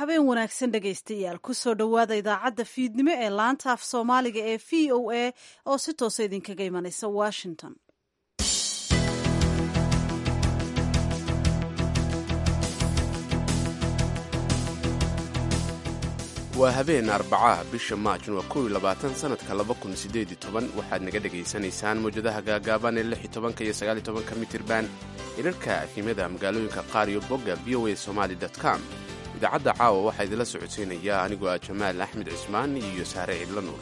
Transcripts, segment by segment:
habeen wanaagsan dhegaystayaal kusoo dhowaada idaacadda fiidnimo ee laanta af soomaaliga ee v o a oo si toosa idinkaga imanaysa washington waa habeen arbacaha bisha maajn waa kow iyo labaatan sanadka laba kun sideed iyo toban waxaad naga dhegaysanaysaan mawjadaha gaagaaban ee lix iyo tobanka iyo sagaal iyo tobanka mitirban irarka afimada magaalooyinka qaar iyo bogga v o a somaali com idaacadda caawa waxaa idinla socodsiinaya anigoo ah jamaal axmed cismaan iyo saare cidla nuur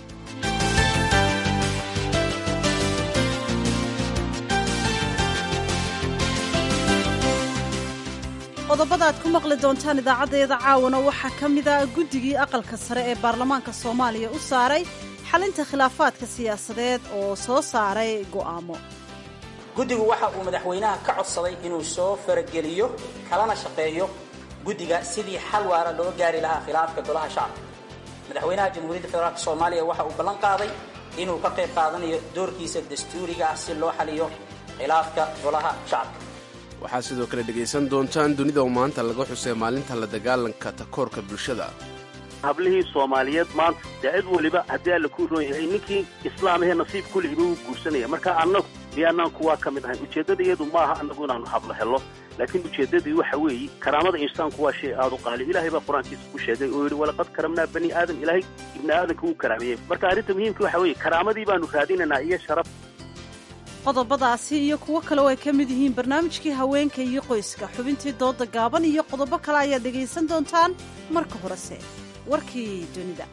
qodobada aad ku maqli doontaan idaacaddeeda caawana waxaa ka mid a guddigii aqalka sare ee baarlamaanka soomaaliya u saaray xalinta khilaafaadka siyaasadeed oo soo saaray go'aamo guddigu waxa uu madaxweynaha ka codsaday inuu soo farageliyo kalana shaqeeyo guddiga sidii xal waara loo gaari lahaa khilaafka golaha shacabka madaxweynaha jamhuuriyadda federaalk soomaaliya waxa uu ballan qaaday inuu ka qayb qaadanayo doorkiisa dastuuriga ah si loo xaliyo khilaafka golaha shacabka waxaad sidoo kale dhegaysan doontaan dunida oo maanta laga xusay maalinta la dagaalanka takoorka bulshada hablihii soomaaliyeed maanta dee cid weliba haddii alla ku roon yahay ninkii islaamahee nasiib kulihiba wuu guursanaya marka annagu miyaanaan kuwaa ka mid ahayn ujeeddada iyadu maaha annagu inaanu hablo hello laakiin ujeeddadii waxa weeye karaamada insaanku waa shay aad u qaali ilaahay baa qur-aankiisa ku sheegay oo yidhi walaqad karamnaa bani aadam ilaahay ibni aadamka wuu karaameeyey marka arrinta muhiimka waxa weeye karaamadii baanu raadinaynaa iyo sharaf qodobadaasi iyo kuwo kale oo ay ka mid yihiin barnaamijkii haweenka iyo qoyska xubintii dooda gaaban iyo qodobo kale ayaad dhegaysan doontaan marka horese warkii dunida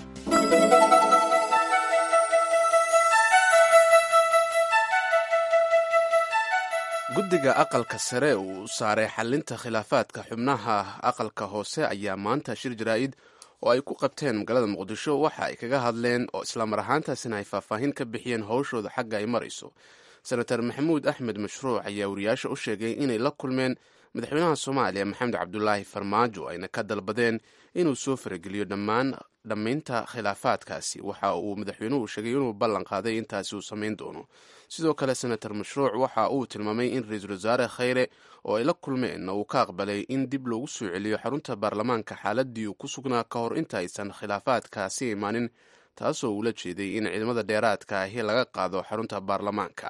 guddiga aqalka sare uu saaray xalinta khilaafaadka xubnaha aqalka hoose ayaa maanta shir jaraa'id oo ay ku qabteen magaalada muqdisho waxa ay kaga hadleen oo islamar ahaantaasina ay faahfaahin ka bixiyeen howshooda xagga ay marayso senator maxamuud axmed mashruuc ayaa wariyaasha u sheegay inay la kulmeen madaxweynaha soomaaliya maxamed cabdulaahi farmaajo ayna ka dalbadeen inuu soo farageliyo dhammaan dhammaynta khilaafaadkaasi waxa uu madaxweynuhu sheegay inuu ballan qaaday intaasi uu samayn doono sidoo kale senator mashruuc waxa uu tilmaamay in ra-iisul wasaare khayre oo ay la kulmeen uu ka aqbalay in dib loogu soo celiyo xarunta baarlamaanka xaaladii uu ku sugnaa ka hor inta aysan khilaafaadkaasi imaanin taasoo uula jeeday in ciidamada dheeraadka ahi laga qaado xarunta baarlamaanka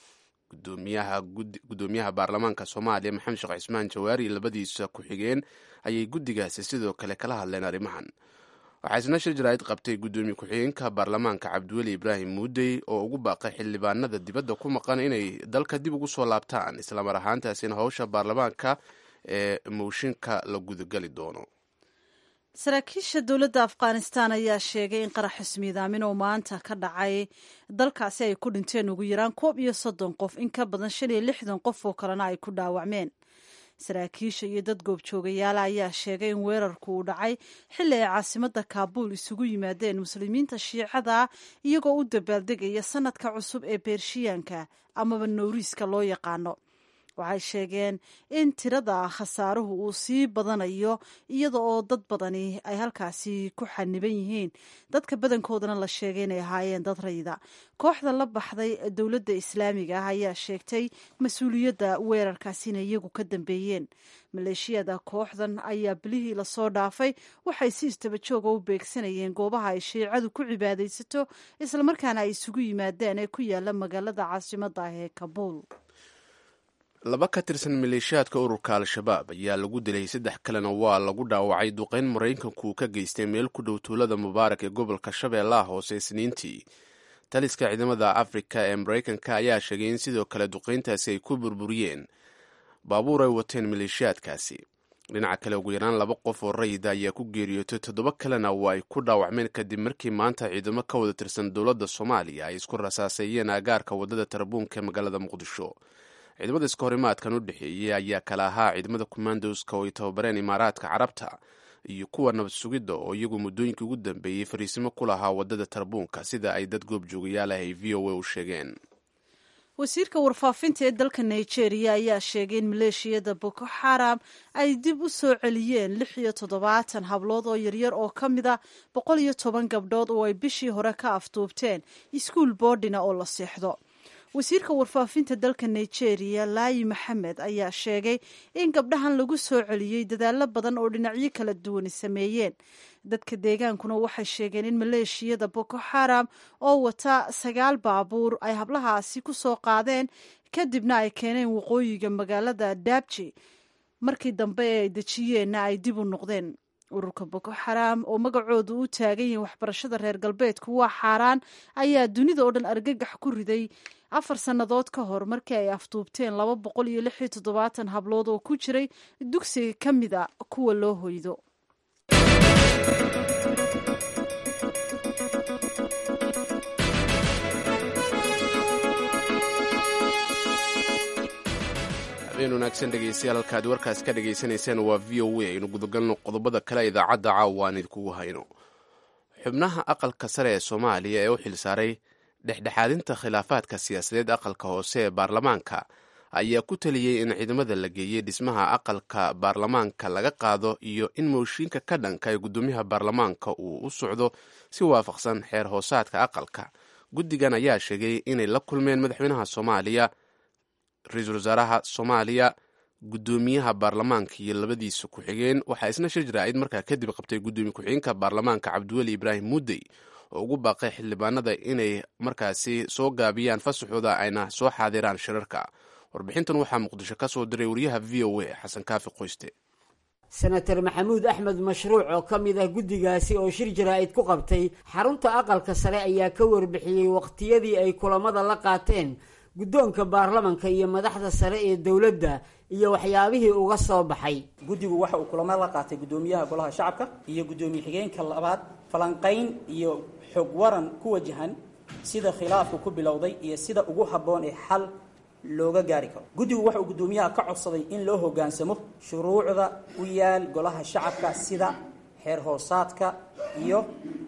gudoomiyaha baarlamaanka soomaaliya maxamed sheekh cismaan jawaari labadiisa ku-xigeen ayay guddigaasi sidoo kale kala hadleen arrimahan waxaa isna shir jaraa'id qabtay guddoomiye ku-xigeenka baarlamaanka cabdiweli ibraahim muudey oo ugu baaqay xildhibaanada dibadda ku maqan inay dalka dib ugu soo laabtaan islamar ahaantaasina howsha baarlamaanka ee mooshinka la gudagali doono saraakiisha dowladda afghanistan ayaa sheegay in qarax xismiidaamin oo maanta ka dhacay dalkaasi ay ku dhinteen ugu yaraan koob iyo soddon qof in ka badan shan iyo lixdan qof oo kalena ay ku dhaawacmeen saraakiisha iyo dad goobjoogayaala ayaa sheegay in weerarku uu dhacay xilli ay caasimadda kaabuul isugu yimaadeen muslimiinta shiicada iyagoo u dabaaldegaya sanadka cusub ee beershiyaanka amaba nowriiska loo yaqaano waxay sheegeen in tirada khasaaruhu uu sii badanayo iyada oo dad badani ay halkaasi ku xaniban yihiin dadka badankoodana la sheegay inay ahaayeen dad rayida kooxda la baxday dowladda islaamiga ah ayaa sheegtay mas-uuliyadda weerarkaasi inay iyagu ka dambeeyeen maleeshiyada kooxdan ayaa bilihii lasoo dhaafay waxay si istaba jooga u beegsanayeen goobaha ay shiicadu ku cibaadaysato islamarkaana ay isugu yimaadeen ee ku yaala magaalada caasimadda ah ee kabuul laba ka tirsan maleeshiyaadka ururka al-shabaab ayaa lagu dilay saddex kalena waa lagu dhaawacay duqayn maraykanku ka geystay meel ku dhow tuulada mubaarak ee gobolka shabeellaha hoose isniintii taliska ciidamada afrika ee maraykanka ayaa sheegay in sidoo kale duqayntaasi ay ku burburiyeen baabuur ay wateen maleeshiyaadkaasi dhinaca kale ugu yaraan laba qof oo rayida ayaa ku geeriyootay toddoba kalena waa ay ku dhaawacmeen kadib markii maanta ciidamo ka wada tirsan dowladda soomaaliya ay isku rasaaseeyeen agaarka waddada tarabuunka ee magaalada muqdisho ciidamada iska horimaadkan u dhexeeyey ayaa kala ahaa ciidamada commandoska oo ay tababareen imaaraadka carabta iyo kuwa nabad sugidda oo iyagu muddooyinkii ugu dambeeyey fariisimo ku lahaa waddada tarabuunka sida ay dad goobjoogayaal ah ay v o a u sheegeen wasiirka warfaafinta ee dalka nigeria ayaa sheegay in maleeshiyada boko xaram ay dib u soo celiyeen lix iyo toddobaatan hablood oo yaryar oo ka mida boqol iyo toban gabdhood oo ay bishii hore ka afduubteen iskuul boordina oo la seexdo wasiirka warfaafinta dalka nigeria laayi maxamed ayaa sheegay in gabdhahan lagu soo celiyey dadaalo badan oo dhinacyo kala duwani sameeyeen dadka deegaankuna waxay sheegeen in maleeshiyada boko xaram oo wata sagaal baabuur ay hablahaasi ku soo qaadeen kadibna ay keeneen waqooyiga magaalada daabji markii dambe ee ay dejiyeenna ay dib u noqdeen ururka boko xaram oo magacoodu u taagan yihiin waxbarashada reer galbeedku waa xaaraan ayaa dunida oo dhan argagax ku riday afar sannadood ka hor markii ay afduubteen laba boqol iyo lix iyo toddobaatan hablood oo ku jiray dugsiga ka mid a kuwa loo hoydo habeen wanaagsan dhegeystayaal halkaad warkaas ka dhagaysanayseen waa v o a aynu gudagalno qodobada kale idaacadda caawa aan idinkugu hayno xubnaha aqalka sare ee soomaaliya ee u xilsaaray dhexdhexaadinta khilaafaadka siyaasadeed aqalka hoose ee baarlamaanka ayaa ku taliyey in ciidamada la geeyey dhismaha aqalka baarlamaanka laga qaado iyo in mooshiinka ka dhanka ee guddoomiyaha baarlamaanka uu u socdo si waafaqsan xeer hoosaadka aqalka guddigan ayaa sheegay inay la kulmeen madaxweynaha soomaaliya ra-iisul wasaaraha soomaaliya guddoomiyaha baarlamaanka iyo labadiisa ku-xigeen waxaa isna shir jaraa'id markaa kadib qabtay guddoomiye ku-xigeenka baarlamaanka cabdiweli ibraahim muddey oo ugu baaqay xildhibaanada inay markaasi soo gaabiyaan fasaxooda ayna soo xaadiraan shirarka warbixintan waxaa muqdisho ka soo diray wariyaha v o a xasan kaafi qoyste senator maxamuud axmed mashruuc oo ka mid ah guddigaasi oo shir jaraa'id ku qabtay xarunta aqalka sare ayaa ka warbixiyey waqtiyadii ay kulamada la qaateen guddoonka baarlamanka iyo madaxda sare ee dowladda iyo waxyaabihii uga soo baxay guddigu waxa uu kulamo la qaatay guddoomiyaha golaha shacabka iyo guddoomiye xigeenka labaad falanqayn iyo xog waran ku wajahan sida khilaafku ku bilowday iyo sida ugu habboon ee xal looga gaari karo guddigu waxa uu guddoomiyaha ka codsaday in loo hoggaansamo shuruucda u yaal golaha shacabka sida xeer hoosaadka iyo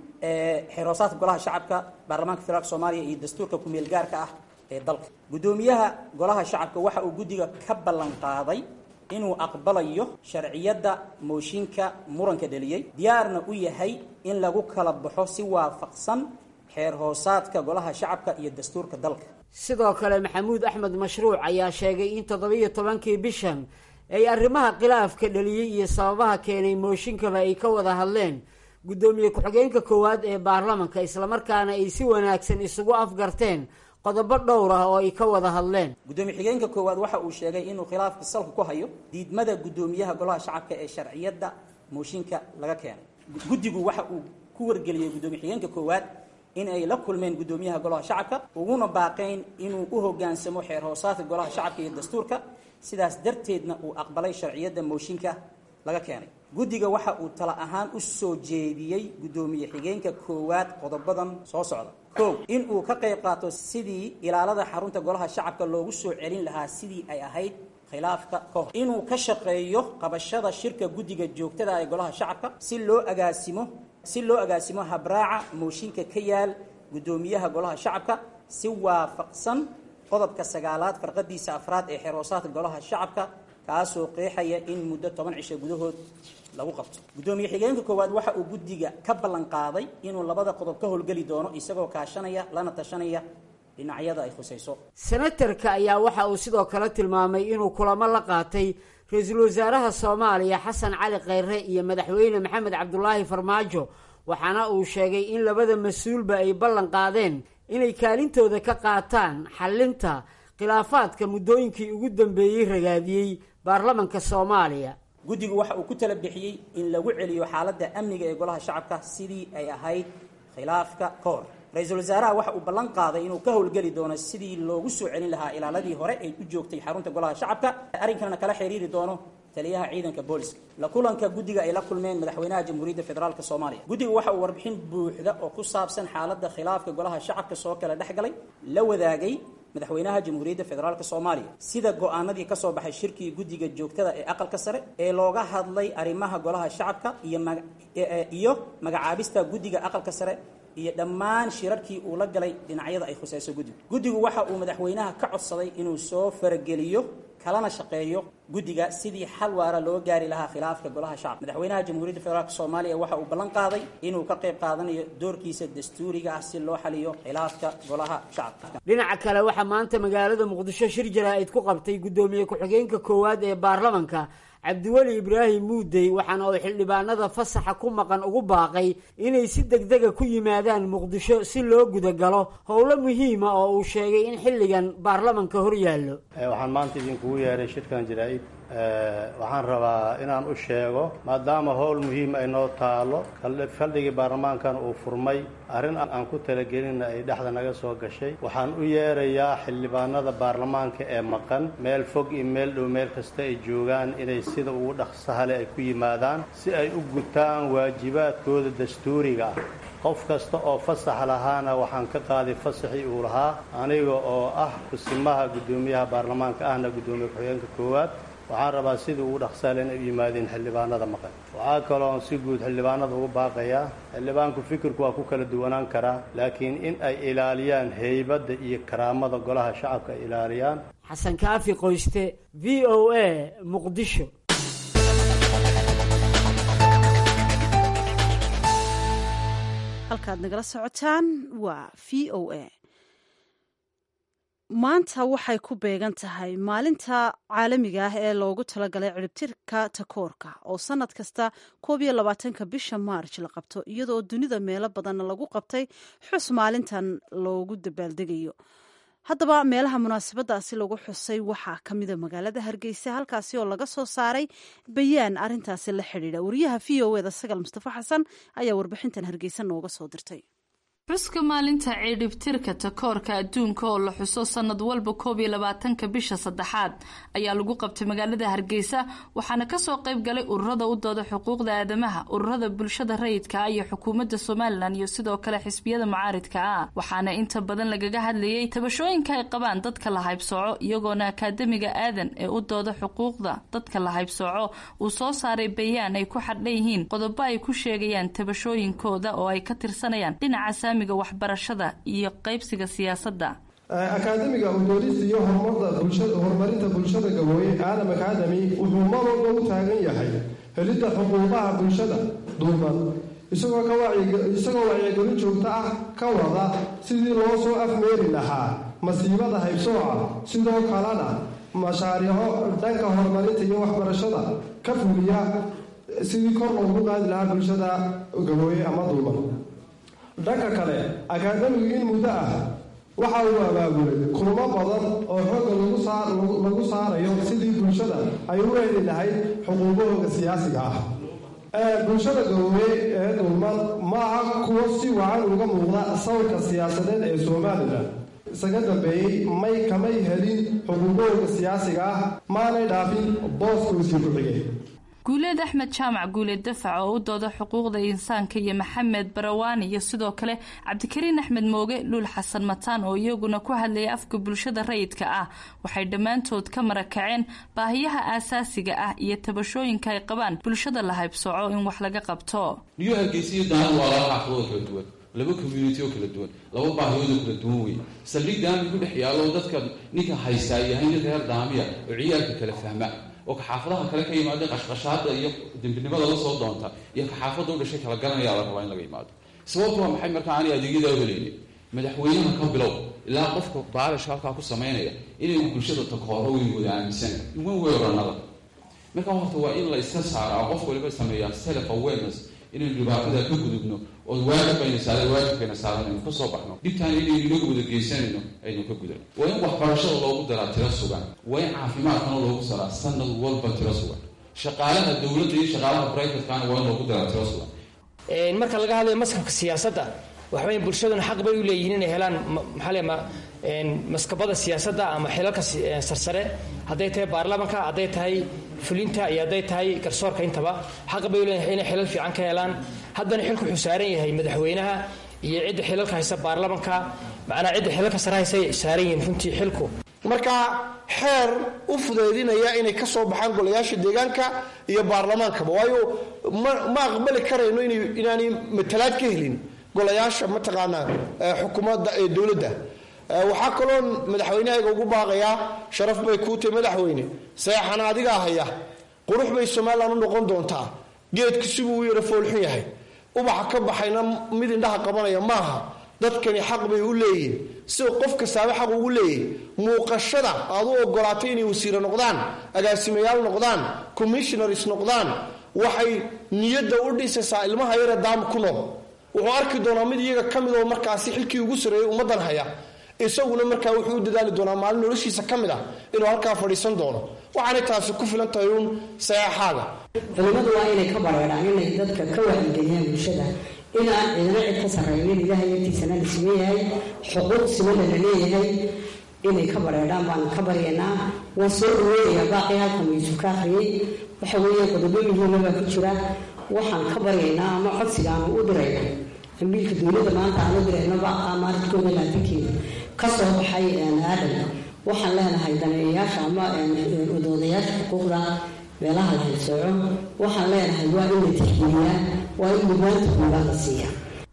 xeer hoosaadka golaha shacabka baarlamaanka federaalk soomaaliya iyo dastuurka ku-meel gaarka ah ee dalka guddoomiyaha golaha shacabka waxa uu guddiga ka ballan qaaday inuu aqbalayo sharciyadda mooshinka muranka dheliyey diyaarna u yahay in lagu kala baxo si waafaqsan xeer hoosaadka golaha shacabka iyo dastuurka dalka sidoo kale maxamuud axmed mashruuc ayaa sheegay in toddobiyo tobankii bishan ay arrimaha khilaafka dheliyey iyo sababaha keenay mooshinkaba ay ka wada hadleen guddoomiye ku-xigeenka koowaad ee baarlamanka islamarkaana ay si wanaagsan isugu afgarteen qodobo dhowr ah oo ay ka wada hadleen guddoomiye xigeenka koowaad waxa uu sheegay inuu khilaafka salka ku hayo diidmada guddoomiyaha golaha shacabka ee sharciyadda mooshinka laga keenay guddigu waxa uu ku wargeliyey guddoomiye xigeenka koowaad in ay la kulmeen guddoomiyaha golaha shacabka uguna baaqeen inuu u hoggaansamo xeer hoosaadka golaha shacabka iyo dastuurka sidaas darteedna uu aqbalay sharciyadda mooshinka laga keenay guddiga waxa uu tala ahaan u soo jeediyey guddoomiye xigeenka koowaad qodobadan soo socda kow in uu ka qayb qaato sidii ilaalada xarunta golaha shacabka loogu soo celin lahaa sidii ay ahayd khilaafka ka hor inuu ka shaqeeyo qabashada shirka guddiga joogtada ee golaha shacabka si loo agaasimo si loo agaasimo habraaca mooshinka ka yaal guddoomiyaha golaha shacabka si waafaqsan qodobka sagaalaad farqadiisa afraad ee xeroosaadka golaha shacabka kaasoo qeexaya in muddo toban cisho gudahood lagu qabto guddoomiye xigeenka koowaad waxa uu guddiga ka ballan qaaday inuu labada qodob ka howlgeli doono isagoo kaashanaya lana tashanaya dhinacyada ay khusayso senatarka ayaa waxa uu sidoo kale tilmaamay inuu kulamo la qaatay ra-iisul wasaaraha soomaaliya xasan cali kheyre iyo madaxweyne maxamed cabdulaahi farmaajo waxaana uu sheegay in labada mas-uulba ay ballan qaadeen inay kaalintooda ka qaataan xallinta khilaafaadka muddooyinkii ugu dambeeyey ragaadiyey baarlamanka soomaaliya guddigu waxa uu ku tala bixiyey in lagu celiyo xaaladda amniga ee golaha shacabka sidii ay ahayd khilaafka ka hor ra-iisul wasaaraha waxa uu ballan qaaday inuu ka howlgeli doono sidii loogu soo celin lahaa ilaaladii hore ay u joogtay xarunta golaha shacabka arrinkanna kala xiriiri doono taliyaha ciidanka booliska la kulanka guddiga ay la kulmeen madaxweynaha jamhuuriyadda federaalk soomaaliya guddiga waxa uu warbixin buuxda oo ku saabsan xaaladda khilaafka golaha shacabka soo kala dhex galay la wadaagay madaxweynaha jamhuuriyadda federaalk soomaaliya sida go-aanadii ka soo baxay shirkii guddiga joogtada ee aqalka sare ee looga hadlay arrimaha golaha shacabka iyo iyo magacaabista guddiga aqalka sare iyo dhammaan shirarkii uu la galay dhinacyada ay khusayso guddigu guddigu waxa uu madaxweynaha ka codsaday inuu soo farageliyo kalana shaqeeyo guddiga sidii xal waara loo gaari lahaa khilaafka golaha shacabka madaxweynaha jamhuuriyadda federaalk soomaaliya waxa uu ballan qaaday inuu ka qayb qaadanayo doorkiisa dastuuriga ah si loo xaliyo khilaafka golaha shacabka dhinaca kale waxaa maanta magaalada muqdisho shir jaraa'id ku qabtay guddoomiye ku-xigeenka koowaad ee baarlamanka cabdiweli ibraahim muudey waxaana uu xildhibaanada fasaxa ku maqan ugu baaqay inay si degdega ku yimaadaan muqdisho si loo gudagalo howlo muhiima oo uu sheegay in xilligan baarlamanka hor yaallo waxaan maanta idinkugu yeeray shirkan jaraa'id waxaan rabaa inaan u sheego maadaama howl muhiim ay noo taalo faldhigii baarlamaankan uu furmay arrin aan ku talagelinna ay dhexda naga soo gashay waxaan u yeerayaa xildhibaanada baarlamaanka ee maqan meel fog iyo meel dhow meel kasta ay joogaan inay sida ugu dhaqsahale ay ku yimaadaan si ay u gutaan waajibaadkooda dastuuriga ah qof kasta oo fasax lahaana waxaan ka qaaday fasaxii uu lahaa aniga oo ah kusimaha guddoomiyaha baarlamaanka ahna guddoomiye ku-xigeenka koowaad waxaan rabaa sidii ugu dhaqsaale inay u yimaadeen xildhibaanada maqan waxaa kaloon si guud xildhibaanada ugu baaqayaa xildhibaanku fikirku waa ku kala duwanaan karaa laakiin in ay ilaaliyaan heybadda iyo karaamada golaha shacabka ay ilaaliyaan xasan kaafi qoyste v o a muqdisho halkaad nagala socotaan waa v o a maanta waxay ku beegan tahay maalinta caalamiga ah ee loogu talagalay ciribtirka takoorka oo sanad kasta koob iyo labaatanka bisha maarj la qabto iyadoo dunida meelo badanna lagu qabtay xus maalintan loogu dabaaldegayo haddaba meelaha munaasabadaasi lagu xusay waxaa ka mida magaalada hargeysa halkaasi oo laga soo saaray bayaan arintaasi la xidhiidha wariyaha v o eda sagal mustafa xasan ayaa warbixintan hargeysa nooga soo dirtay xuska maalinta ciidhibtirka takoorka adduunka oo la xuso sanad walba koob iyo labaatanka bisha saddexaad ayaa lagu qabtay magaalada hargeysa waxaana kasoo qayb galay ururada u dooda xuquuqda aadamaha ururada bulshada rayidka ah iyo xukuumadda somalilan iyo sidoo kale xisbiyada mucaaridka ah waxaana inta badan lagaga hadlayay tabashooyinka ay qabaan dadka la haybsooco iyagoona akaademiga aadan ee u dooda xuquuqda dadka la haybsooco uu soo saaray bayaan ay ku xadhan yihiin qodobo ay ku sheegayaan tabashooyinkooda oo ay ka tirsanayaan dhinaca waxbarashada iyo qaybsiga siyaasadda akaademiga udoodista iyo horumarinta bulshada gabooye aadam akademi wuxuu mar walba u taagan yahay helidda xuquuqaha bulshada duuban isagoo wacyigelin joogto ah ka wada sidii loo soo afmeeri lahaa masiibada haybsooca sidoo kalena mashaariico dhanka horumarinta iyo waxbarashada ka fuliya sidii kor loogu qaadi lahaa bulshada gabooye ama duuban dhanka kale akaademigu in muddo ah waxa uu abaabulay kulmo badan oo xooga lagu saarayo sidii bulshada ay u heli lahayd xuquuqahooga siyaasiga ah bulshada gabooye ee dulman ma aha kuwo si wacan uga muuqda sawirka siyaasadeed ee somalilan isaga dambeeyey may kamay helin xuquuqahooga siyaasiga ah maanay dhaafin booskoosii ku xigay guuleed axmed jaamac guuleed dafac oo u dooda xuquuqda insaanka iyo maxamed barawaani iyo sidoo kale cabdikariin axmed mooge luul xasan mataan oo iyaguna ku hadlayay afka bulshada rayidka ah waxay dhammaantood ka marakaceen baahiyaha aasaasiga ah iyo tabashooyinka ay qabaan bulshada la haybsooco in wax laga qabto niyo hargeysiyo daana waa laba xaafadoo kala duwan laba community oo kala duwan laba baahiyoodoo kala duwan wey saldhig daami ku dhex yaalo dadka ninka haystaa yahay nin reer daamiya oo ciyaalka kala fahma oo kaxaafadaha kale ka yimaada qashqashaada iyo dembinimada la soo doonta iyo kaxaafadda u dhashay kala garanayaa la rabaa in laga yimaado sababtu waa maxay markaa aanay adeegyadaa u helaynin madaxweynaha ka bilow ilaa qofka baalishka halkaa ku samaynaya inay bulshada takooro weyn wada aaminsanay iwan weeranada markaa horta waa in la iska saaraa qof waliba sameeyaa self awareness inaynu dhibaatada ka gudubno oo waajibbayna saara waajibkayna saaran aynu ka soo baxno dhibtaan inaynu inagu wada geysanayno aynu ka gudano waa in waxbarashada loogu daraa tiro sugan waa in caafimaadkana loogu daraa sanad walba tiro sugan shaqaalaha dowladda iyo shaqaalaha brivatekana waa in loogu daraa tiro sugan marka laga hadlayo maskabka siyaasadda waxaweya bulshaduna xaq bay u leeyihiin inay helaan maxaa le maskabada siyaasadda ama xilalka sarsare hadday tahay baarlamanka hadday tahay fulinta iyo hadday tahay garsoorka intaba xaq bay u leeyihin inay xilal fiican ka helaan haddana xilku wuxuu saaran yahay madaxweynaha iyo cidda xilalka haysa baarlamanka macnaa cidda xilalka sare haysa saaran yihiin runtii xilku marka xeer u fudeydinaya inay ka soo baxaan golayaasha deegaanka iyo baarlamaankaba waayo ma aqbali karayno inaanay matalaad ka helin golayaasha mataqaanaa xukuumadda ee dowladda waxaa kaloo madaxweynahayga ugu baaqayaa sharaf bay kuu tahay madaxweyne sayaxana adigaa haya qurux bay somalilan u noqon doontaa geedku sibuu u yara foolxun yahay ubaxa ka baxayna mid indhaha qabanaya maaha dadkani xaq bay u leeyihin sida qof kastaaba xaq ugu leeyahy muuqashada aad u ogolaatay inay wasiire noqdaan agaasimayaal noqdaan commissionaris noqdaan waxay niyadda u dhisaysaa ilmaha yare daam ku nool wuxuu arki doonaa mid iyaga ka mid oo markaasi xilkii ugu sareeyay ummaddan haya isaguna markaa wuxuu u dadaali doonaa maalin noloshiisa ka mid ah inuu halkaa fadhiisan doono waxaanay taasi ku filan tahay uun saxaaxaaga culimmadu waa inay ka bareedhaan inay dadka ka wacyigeliyaan bulshada inaan cidina cid ka sarraynin ilaahay agtiisana la siman yahay xuquuq simana la leeyahay inay ka bareedhaan baanu ka baryaynaa waan soo dhaweynayaa baaqii halkan waysu ka akhriyey waxa weeye qodobo muhiima baa ku jira waxaan ka baryaynaa ama codsiga aanu u dirayna ambiilka dowladda maanta aan u dirayno baaqa maaradkooda laatankeeda ka soo baxay aadan waxaan leenahay daneeyayaasha ama odoodayaasha xuquuqda meelaha la haysooco waxaan leenahay waa in la tixgeliyaa waa in mudnaanta koobaad la siiyaa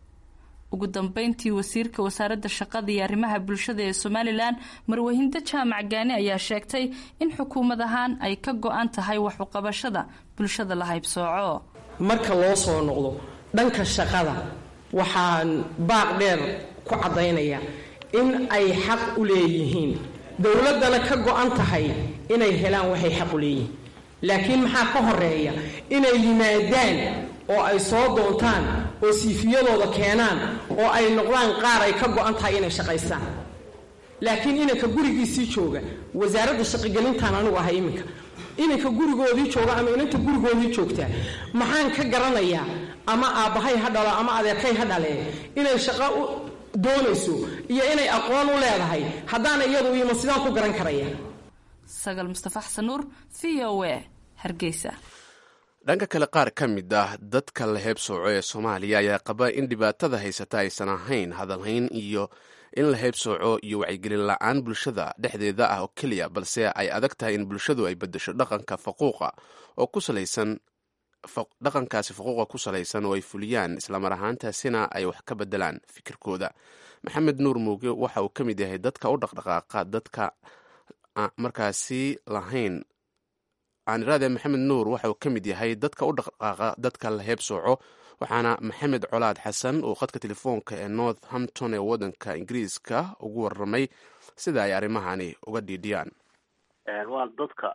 ugu dambeyntii wasiirka wasaaradda shaqada iyo arrimaha bulshada ee somalilan marwahindo jaamac gaani ayaa sheegtay in xukuumad ahaan ay ka go-an tahay wax uqabashada bulshada la haybsooco marka loo soo noqdo dhanka shaqada waxaan baaq dheer ku caddaynaya in ay xaq u leeyihiin dowladdana ka go-an tahay inay helaan waxay xaq u leeyihiin laakiin maxaa ka horeeya inay yimaadaan oo ay soo doontaan oo siifiyadooda keenaan oo ay noqdaan qaar ay ka go-an tahay inay shaqaystaan laakiin inanka gurigiisii jooga wasaaradda shaqogelintaan anigu ahay iminka inanka gurigoodii jooga ama inanta gurigoodii joogtaa maxaan ka garanayaa ama aabbahay ha dhalo ama adeerkay ha dhalee inay shaqo u doonayso iyo inay aqoon u leedahay haddaana iyadu iima sidaan ku garan karaya sagal mustafa xasan nuur v o a hargeysa dhanka kale qaar ka mid ah dadka la heebsooco ee soomaaliya ayaa qaba in dhibaatada haysata aysan ahayn hadalhayn iyo in la heebsooco iyo wacyigelin la-aan bulshada dhexdeeda ah oo keliya balse ay adag tahay in bulshadu ay bedesho dhaqanka faquuqa oo ku salaysan dhaqankaasi faquuqa ku salaysan oo ay fuliyaan islamar ahaantaasina ay wax ka bedelaan fikirkooda maxamed nuur muuge waxa uu ka mid yahay dadka u dhaqdhaqaaqa dadka markaasi lahayn aaniraade maxamed nuur waxa uu ka mid yahay dadka u dhaqdhaqaaqa dadka la heebsooco waxaana maxamed colaad xasan uu khadka telefoonka ee northampton ee waddanka ingiriiska ugu waramay sida ay arrimahani uga dhiidhiyaan waan dadka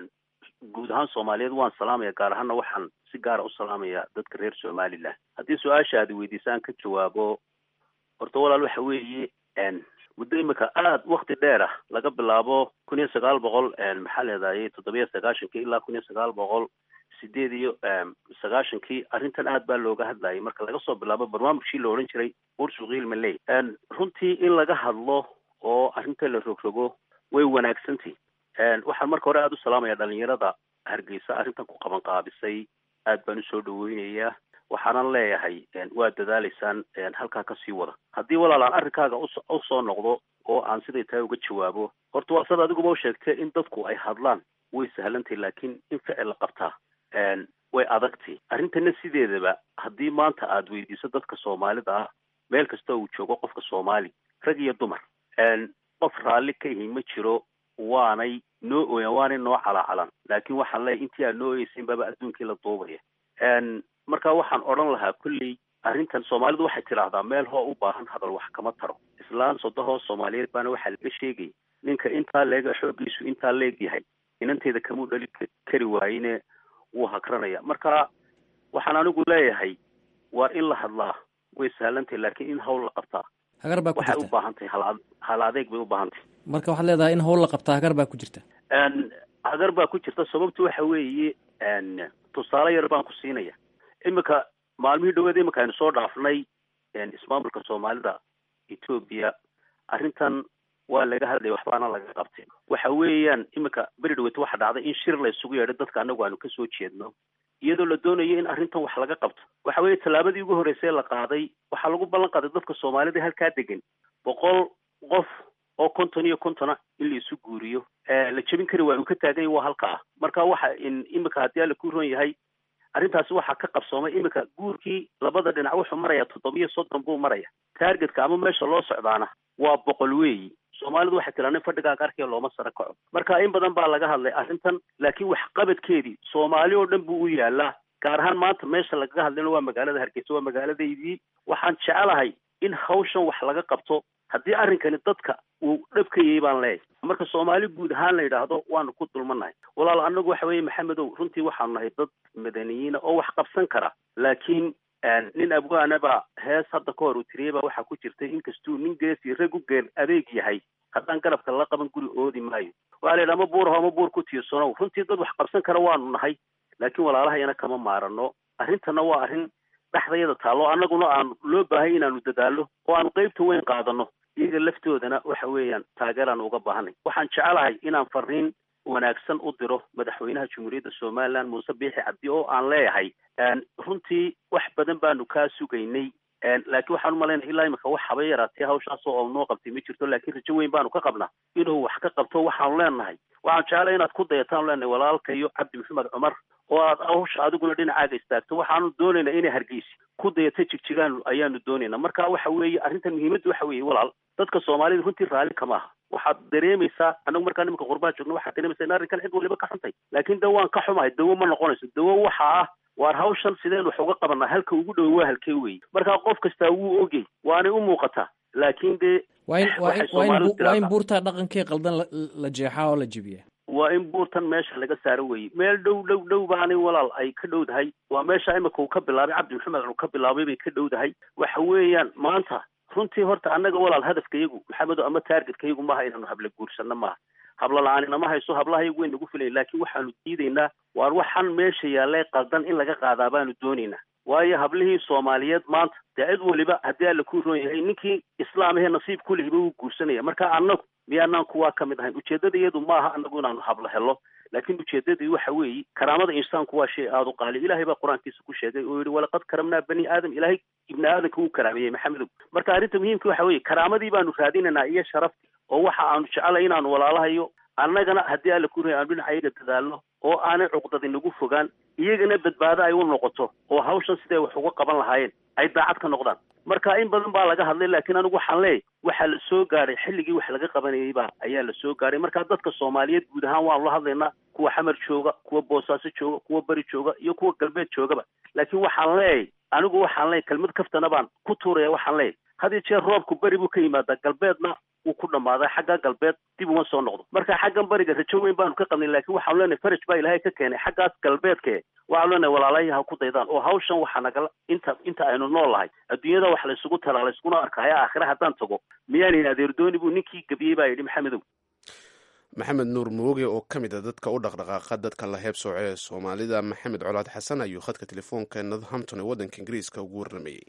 guud ahaan soomaaliyeed waan salaamaya gaar ahaana waxaan si gaara u salaamaya dadka reer somalilan haddii su-aasha aad weydiisaan ka jawaabo horta walaal waxa weeye muddo imika aada wakti dheer ah laga bilaabo kun iyo sagaal boqol maxaa leedahay toddobiyo sagaashankii ilaa kun iyo sagaal boqol sideed iyo sagaashankii arrintan aad baa looga hadlayay marka laga soo bilaabo barnaamijkii la odhan jiray bursuqiil maley runtii in laga hadlo oo arrinta la rogrogo way wanaagsantahi waxaan marka hore aada u salaamaya dhalinyarada hargeysa arrintan ku qaban qaabisay aad baan usoo dhaweynayaa waxaanan leeyahay waa dadaalaysaan halkaa kasii wada haddii walaal aan arrinkaaga usoo noqdo oo aan siday tahay uga jawaabo horta waa sad adiguba u sheegtay in dadku ay hadlaan way sahlantahy laakiin in ficil la qabtaa way adagtay arrintana sideedaba haddii maanta aad weydiiso dadka soomaalida ah meel kasta uu joogo qofka soomaali rag iyo dumar qof raalli ka ihi ma jiro waanay noo ooyan waanay noo calaacalan laakiin waxaan leeyahy intii aad noo oyeysayn baaba adduunkii la duubaya marka waxaan odhan lahaa kolley arrintan soomaalidu waxay tidhaahdaa meel hoo u baahan hadal wax kama taro islaan sodahoo soomaaliyeed baana waxaa laga sheegay ninka intaa leega xooggiisu intaa leeg yahay inanteeda kamuu dhali kari waayine wuu hagranaya marka waxaan anigu leeyahay waa in la hadlaa way sahlantahy laakiin in hawl la qabtaa hagar baa ku waxay u jirta baahan tahay hal hal adeeg bay u baahan tahay marka waxaad leedahay in hawl la qabtaa hagar baa ku jirta hagar baa ku jirta sababtu waxa weeye tusaale yar baan ku siinaya imika maalmihii dhaweed imika aynu soo dhaafnay ismaamulka soomaalida etoobiya arrintan waa laga hadlaya waxbaana laga qabtay waxa weeyaan imika beri dhaweed waxa dhacday in shir la isugu yeedhay dadka anagu aanu kasoo jeedno iyadoo la doonayo in arrintan wax laga qabto waxa weeye tallaabadii ugu horreysay la qaaday waxaa lagu ballan qaaday dadka soomaalida halkaa degan boqol qof oo konton iyo kontona in la isu guuriyo la jebin kari waa uu ka taaganya waa halka ah marka waxa in imika haddii alla ku ron yahay arrintaasi waxaa ka qabsoomay iminka guurkii labada dhinac wuxuu marayaa toddobiyo soddon buu maraya taargetka ama meesha loo socdaana waa boqol weeyi soomaalidu waxay tiraa nin fadhigaaga arkaya looma sara kaco marka in badan baa laga hadlay arrintan laakiin waxqabadkeedii soomaali oo dhan buu u yaalaa gaar ahaan maanta meesha lagaga hadlayna waa magaalada hargeysa waa magaaladaydii waxaan jecelahay in hawshan wax laga qabto haddii arrinkani dadka uu dhabkayay baan leeyahay marka soomaali guud ahaan la yidhaahdo waanu ku dulmanahay walaal annagu waxa weeye maxamedow runtii waxaanu nahay dad madaniyiina oo wax qabsan kara laakiin nin abwaana baa hees hadda ka hor uu tiriyey baa waxaa ku jirtay inkastuu nin geesi rag u geel adeeg yahay haddaan garabka la qaban guri oodi maayo waa la yidhi ama buur ho ama buur ku tiirsanow runtii dad wax qabsan kara waanu nahay laakiin walaalahayana kama maarano arrintana waa arrin dhexdayada taallo annaguna aanu loo baahay inaanu dadaallo oo aanu qeybta weyn qaadano iyaga laftoodana waxa weeyaan taageeraanu uga baahanay waxaan jecelahay inaan fariin wanaagsan u diro madaxweynaha jamhuuriyadda somaliland muuse biixi cabdi oo aan leeyahay runtii wax badan baanu kaa sugaynay laakiin waxaan umalaynaya ilaa imika wax haba yaraatee hawshaas oo noo qabtay ma jirto laakiin rajo weyn baanu ka qabnaa inuu wax ka qabto waxaanu leenahay waxaan jeclay inaad ku dayataan leenahay walaalka iyo cabdi maxamed cumar oo aad hawsha adiguna dhinacaaga istaagto waxaanu doonaynaa inay hargeysi ku dayata jigjigaan ayaanu doonaynaa marka waxa weeye arrintan muhiimaddu waxa weeye walaal dadka soomaalida runtii raalli kama aha waxaad dareemaysaa anagu markaa nimanka qurbaa joogna waxaad dareemaysaa in arrinkan cid waliba ka xuntay laakiin de waan ka xumahay dawo ma noqonayso dawo waxa ah waar hawshan sideen wax uga qabanaa halka ugu dhow waa halkee weeye markaa qof kastaa wuu ogey waanay u muuqataa laakiin dee waa in waa in waa in waa in buurtaa dhaqankee qaldan la jeexaa oo la jebiya waa in buurtan meesha laga saaro weeye meel dhow dhow dhow baanay walaal ay ka dhowdahay waa meesha imika uu ka bilaabay cabdi maxamed uu ka bilaabay bay ka dhowdahay waxa weeyaan maanta runtii horta annaga walaal hadafka yagu maxamedo ama taargetka yagu maaha inaanu habla guursano maaha habla la-aanina ma hayso hablaha yagu way nagu filayn laakiin waxaanu diidaynaa waar waxaan meesha yaallee qaldan in laga qaadaa baanu doonaynaa waayo hablihii soomaaliyeed maanta dee cid waliba haddii alla ku roon yahay ninkii islaamahee nasiib kulihiba wuu guursanaya marka annagu miyaanaan kuwaa ka mid ahayn ujeeddada iyadu maaha annagu inaanu hablo helo laakiin ujeeddadii waxa weeye karaamada insaanku waa shay aada u qaali ilaahay baa qur-aankiisa ku sheegay oo yihi walaqad karamnaa bani aadam ilaahay ibni aadamka wuu karaameeyey maxamedow marka arrinta muhiimka waxa weeye karaamadii baanu raadinaynaa iyo sharaftii oo waxa aanu jecelay inaanu walaalahayo annagana haddii alla ku roon aanu dhinaca iyaga dadaalno oo aanay cuqdadi nagu fogaan iyagana badbaado ay u noqoto oo hawshan siday wax uga qaban lahaayeen ay daacad ka noqdaan marka in badan baa laga hadlay laakiin anigu waxaan leeyahy waxaa la soo gaadhay xilligii wax laga qabanayay baa ayaa la soo gaadhay marka dadka soomaaliyeed guud ahaan waanu la hadlaynaa kuwa xamar jooga kuwa boosaaso jooga kuwa beri jooga iyo kuwa galbeed joogaba laakiin waxaan leeyahy anigu waxaan leeyahy kelmad kaftana baan ku tuuraya waxaan leeyahy had iyo jeer roobku beri buu ka yimaadaa galbeedna wuu ku dhammaaday xagga galbeed dib uma soo noqdo marka xaggan bariga rajo weyn baanu ka qabnay laakiin waxaanu leenahay faraj baa ilaahay ka keenay xaggaas galbeedke waxaanu leenahay walaalahay ha ku daydaan oo hawshan waxaa nagala inta inta aynu nool lahay adduunyada wax laysugu talaa layskuna arkaayo aakhire haddaan tago miyaanan adeerdooni buu ninkii gebiyey baa yidhi maxamedow maxamed nuur mooge oo ka mid a dadka u dhaqdhaqaaqa dadka la heeb sooce ee soomaalida maxamed colaad xasan ayuu khadka telefoonka northampton ee waddanka ingiriiska ugu warramayey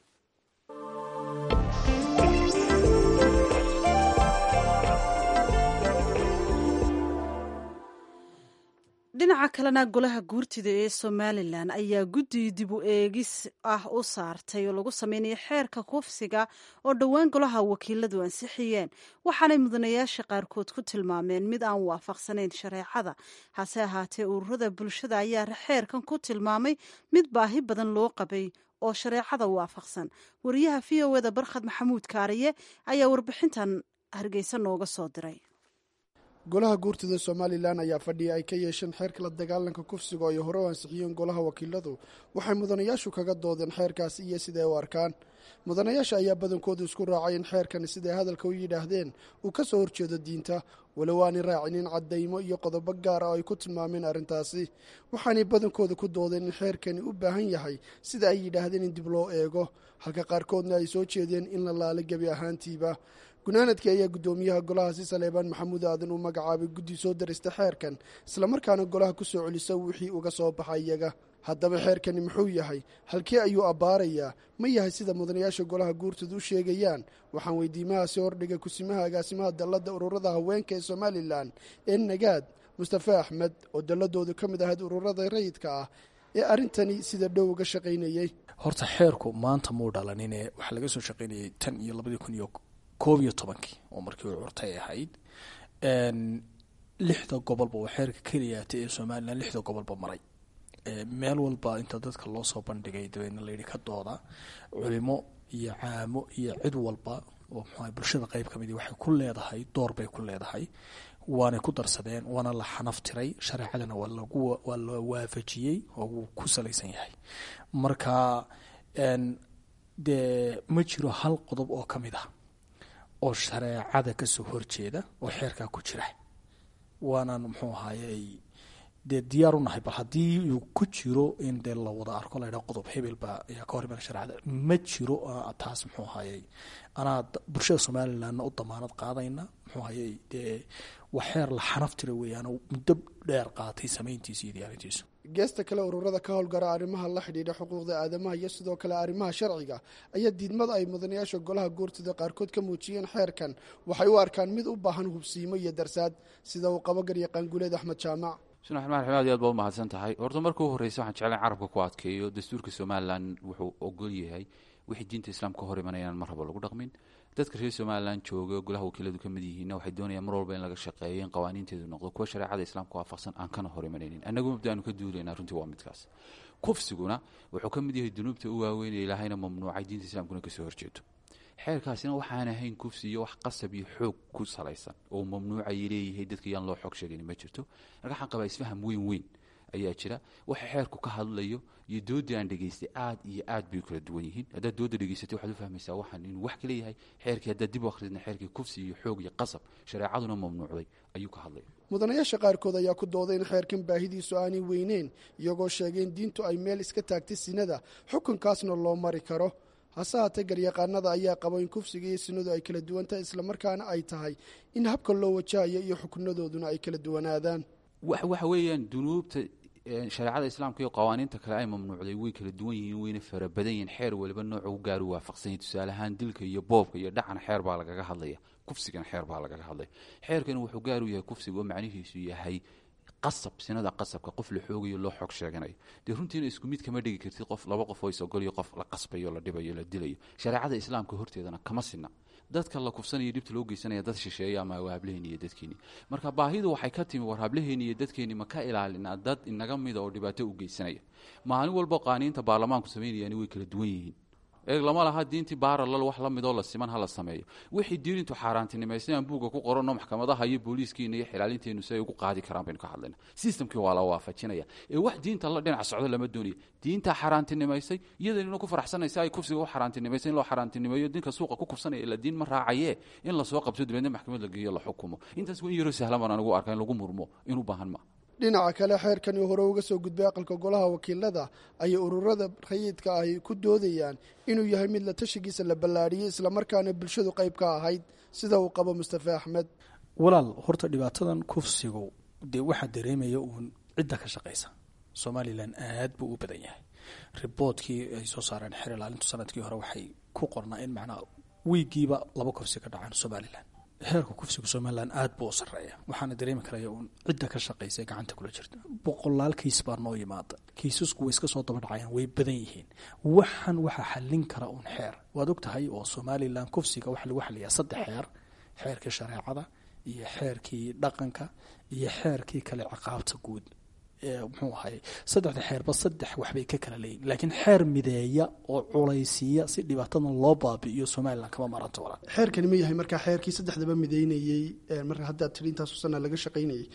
dhinaca kalena golaha guurtida ee somalilan ayaa guddi dib u eegis ah u saartay oo lagu sameynaya xeerka kufsiga oo dhowaan golaha wakiiladu ansixiyeen waxaanay mudanayaasha qaarkood ku tilmaameen mid aan waafaqsanayn shareecada hase ahaatee ururada bulshada ayaa xeerkan ku tilmaamay mid baahi badan loo qabay oo shareecada waafaqsan wariyaha v o eda barkhad maxamuud kaariye ayaa warbixintan hargeysa nooga soo diray golaha guurtida somalilan ayaa fadhiya ay ka yeesheen xeerka la dagaalanka kufsiga oo ay hore u ansixiyeen golaha wakiiladu waxay mudanayaashu kaga doodeen xeerkaasi iyo siday u arkaan mudanayaasha ayaa badankoodu isku raacay in xeerkani siday hadalka u yidhaahdeen uu ka soo horjeedo diinta walow aanay raacinin caddaymo iyo qodobo gaar ah oo ay ku tilmaameen arrintaasi waxaanay badankooda ku doodeen in xeerkani u baahan yahay sida ay yidhaahdeen in dib loo eego halka qaarkoodna ay soo jeedeen in la laala gebi ahaantiiba gunaanadkii ayaa guddoomiyaha golahaasi saleebaan maxamuud aadan uu magacaabay guddi soo darista xeerkan islamarkaana golaha ku soo celisa wixii uga soo baxa iyaga haddaba xeerkani muxuu yahay halkee ayuu abbaarayaa ma yahay sida mudanayaasha golaha guurtooda u sheegayaan waxaan weydiimahaasi hordhigay kusimaha agaasimaha dalladda ururada haweenka ee somalilan ee nagaad mustafe axmed oo dalladoodu ka mid ahayd ururada rayidka ah ee arrintani sida dhow uga shaqaynayey horta xeerku maanta muu dhalanine waxaa laga soo shaqaynayay tan iyo labadii kun iyo koob iyo tobankii oo markii uu curtay ahayd lixda gobolba waa xeerka keliyaata ee somalilan lixda gobolba maray meel walba inta dadka loo soo bandhigay dabeedna layidhi ka dooda culimo iyo caamo iyo cid walba oo mxua bulshada qeyb ka midi waxay ku leedahay door bay ku leedahay waanay ku darsadeen waana la xanaftiray shareecadana waa la waafajiyey oo wuu ku salaysan yahay marka dee ma jiro hal qodob oo ka mid ah oo shareecada kasoo horjeeda oo xeerkaa ku jira waanaan muxuu ahaayey dee diyaar u nahay bal haddii uu ku jiro in dee la wada arko la ydhaha qodob hebel baa ayaa ka hor imaan shareecada ma jiro taas muxuu ahaayey anaa bulshada somalilandna u damaanad qaadayna muxuu ahaayey dee waa xeer la xanaftira weeyaan muddo dheer qaatay samayntiisa iyo diyaarintiisu geesta kale ururada ka howlgara arrimaha la xidhiidha xuquuqda aadamaha iyo sidoo kale arrimaha sharciga ayaa diidmada ay mudanayaasha golaha guurtida qaarkood ka muujiyeen xeerkan waxay u arkaan mid u baahan hubsiimo iyo darsaad sida uu qabo garyaqaan guuleed axmed jaamac bismi raxmaan raxiim aad iyo aad baa u mahadsan tahay horta marka u horreysa waxaan jeclayn carabka ku adkeeyo dastuurka somalilan wuxuu ogol yahay wixii diinta islaamka ka hor imanayaan mar haba lagu dhaqmin dadka reer somalilan jooga golaha wakiiladu ka mid yihiinna waxay doonayaan mar walba in laga shaqeeyo in qawaaniinteedu noqdo kuwa shareecada islaamka waafaqsan aan kana hor imanaynin annagu mabda aanu ka duulaynaa runtii waa midkaas kufsiguna wuxuu ka mid yahay dunuubta u waaweyn ee ilaahayna mamnuucay diinta islaamkuna kasoo horjeedo xeerkaasina waxaan ahayn kufsi iyo wax qasab iyo xoog ku salaysan oo mamnuucay leeyahay dadka yaan loo xoog sheegan ma jirto marka waxaan qabaa isfaham weyn weyn ayaa jira waxa xeerku ka hadlayo iyo doodii aan dhegaystay aad iyo aad bay kala duwan yihiin haddaad dooda dhegaysatay waxaad u fahmaysaa waxaan inuu wax kala yahay xeerkii haddaad dib u akhridna xeerkii kufsi iyo xoog iyo qasab shareecaduna mamnuucday ayuu ka hadlaya mudanayaasha qaarkood ayaa ku dooday in xeerkan baahidiisu aanay weyneyn iyagoo sheegay in diintu ay meel iska taagtay sinada xukunkaasna loo mari karo hase haatee garyaqaanada ayaa qabo in kufsiga iyo sinadu ay kala duwan tahay islamarkaana ay tahay in habka loo wajahayo iyo xukunadooduna ay kala duwanaadaan waxa weeyaan dunuubta shareecada islaamka iyo qawaaniinta kale ay mamnuucday way kala duwan yihiin wayna fara badan yihiin xeer waliba nooca u gaari waafaqsan yahay tusaale ahaan dilka iyo boobka iyo dhacana xeer baa lagaga hadlaya kufsigana xeer baa lagaga hadlaya xeerkani wuxuu gaar u yahay kufsiga oo macnihiisu yahay qasab sinada qasabka qof la xoogayo loo xoog sheeganayo dee runtiina isku mid kama dhigi kartid qof laba qof oo isogoliyo qof la qasbayo la dhibayo la dilayo shareecada islaamka horteedana kama sina dadka la kufsanaya dhibta loo geysanaya dad shisheeya ama waa hablaheeni iyo dadkeeni marka baahidu waxay ka timi war hablaheeni iyo dadkeeni ma ka ilaalinaa dad inaga mida oo dhibaato u geysanaya maalin walba qaaniinta baarlamaanku samaynayaani way kala duwan yihiin eeg lama laha diintii baaralal wax la midoo la siman ha la sameeyo wixii diinintu xaaraantinimaysay aan buugga ku qoranno maxkamadaha iyo booliiskiina iyo xilaalinteenu si ay ugu qaadi karaan baynu ka hadlayna sistamkii waa la waafajinaya ee wax diinta la dhinac socdo lama doonayo diintaa xaaraantinimaysay iyadanina ku faraxsanaysa ay kufsiga u xaaraantinimaysay in loo xaaraantinimeeyo dinka suuqa ku kufsanaya ila diin ma raacaye in lasoo qabto dabeedna maxkamad la geeyo la xukumo intaas waa in yaroo sahlan baan anigu arka in lagu murmo in u baahan ma dhinaca kale xeerkani hore uga soo gudbay aqalka golaha wakiilada ayay ururada rayidka ay ku doodayaan inuu yahay mid la tashigiisa la ballaadhiyey islamarkaana bulshadu qayb ka ahayd sida uu qabo mustafe axmed walaal horta dhibaatadan kufsigu dee waxaa dareemaya uun cidda ka shaqaysa somalilan aad buu u badan yahay riboodkii ay soo saareen xer ilaalintu sanadkii hore waxay ku qornaa in macnaa wiigiiba laba kufsi ka dhacaan somalilan heerka kufsiga somalilan aad buu u sareeya waxaana dareemi karaya uun cidda ka shaqaysa ee gacanta kula jirta boqolaal kiis baa noo yimaada kiisasku way iska soo daba dhacayaan way badan yihiin waxan waxaa xallin kara uun xeer waad og tahay oo somalilan kufsiga waxaa lagu xaliyaa saddex xeer xeerkii shareecada iyo xeerkii dhaqanka iyo xeerkii kale ciqaabta guud muxuu ahay saddexda xeerba saddex waxbay ka kala leeyihin laakiin xeer mideeya oo culaysiiya si dhibaatadan loo baabi'iyo somalilan kama maranto walaa xeerkani ma yahay markaa xeerkii saddexdaba mideynayey marka haddaad tiri intaasu sana laga shaqaynayay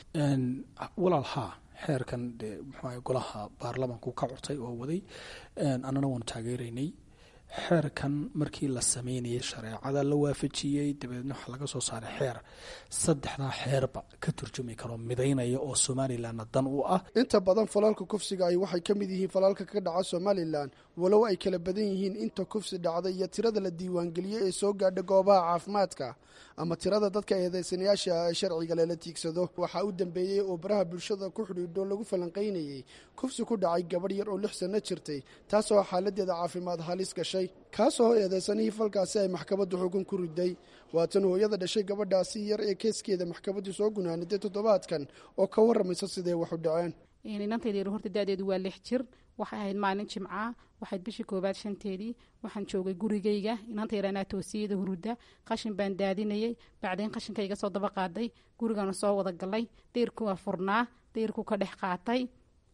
walaal haa xeerkan dee muxuu golaha baarlamanku ka curtay oo waday annana waanu taageeraynay xeerkan markii la sameynayay shareecada la waafajiyey dabeedna waxaa laga soo saaray xeer saddexdaa xeerba ka turjumi karo midaynaya oo somalilanna dan u ah inta badan falalka kufsiga ay waxay ka mid yihiin falalka ka dhaca somalilan walow ay kala badan yihiin inta kufsi dhacday iyo tirada la diiwaangeliyey ee soo gaadha goobaha caafimaadka ama tirada dadka eedeysanayaasha ee sharciga lala tiigsado waxaa u dambeeyey oo baraha bulshada ku xidhiidho lagu falanqaynayey kufsi ku dhacay gabadh yar oo lix sanno jirtay taasoo xaaladeeda caafimaad halis gashay kaasoo eedeysanihii falkaasi ay maxkamaddu xukun ku riday waatan hooyada dhashay gabadhaasi yar ee keeskeeda maxkamaddu soo gunaaniday toddobaadkan oo ka warramaysa siday wax u dhaceen inantayda horta da-deedu waa lix jir waxay ahayd maalin jimca waxayd bishii koobaad shanteedii waxaan joogay gurigayga inantayranaa toosiyada huruda qashin baan daadinayay bacdayn qashinka iga soo daba qaaday gurigaana soo wada galay dayrku waa furnaa dayrku ka dhex qaatay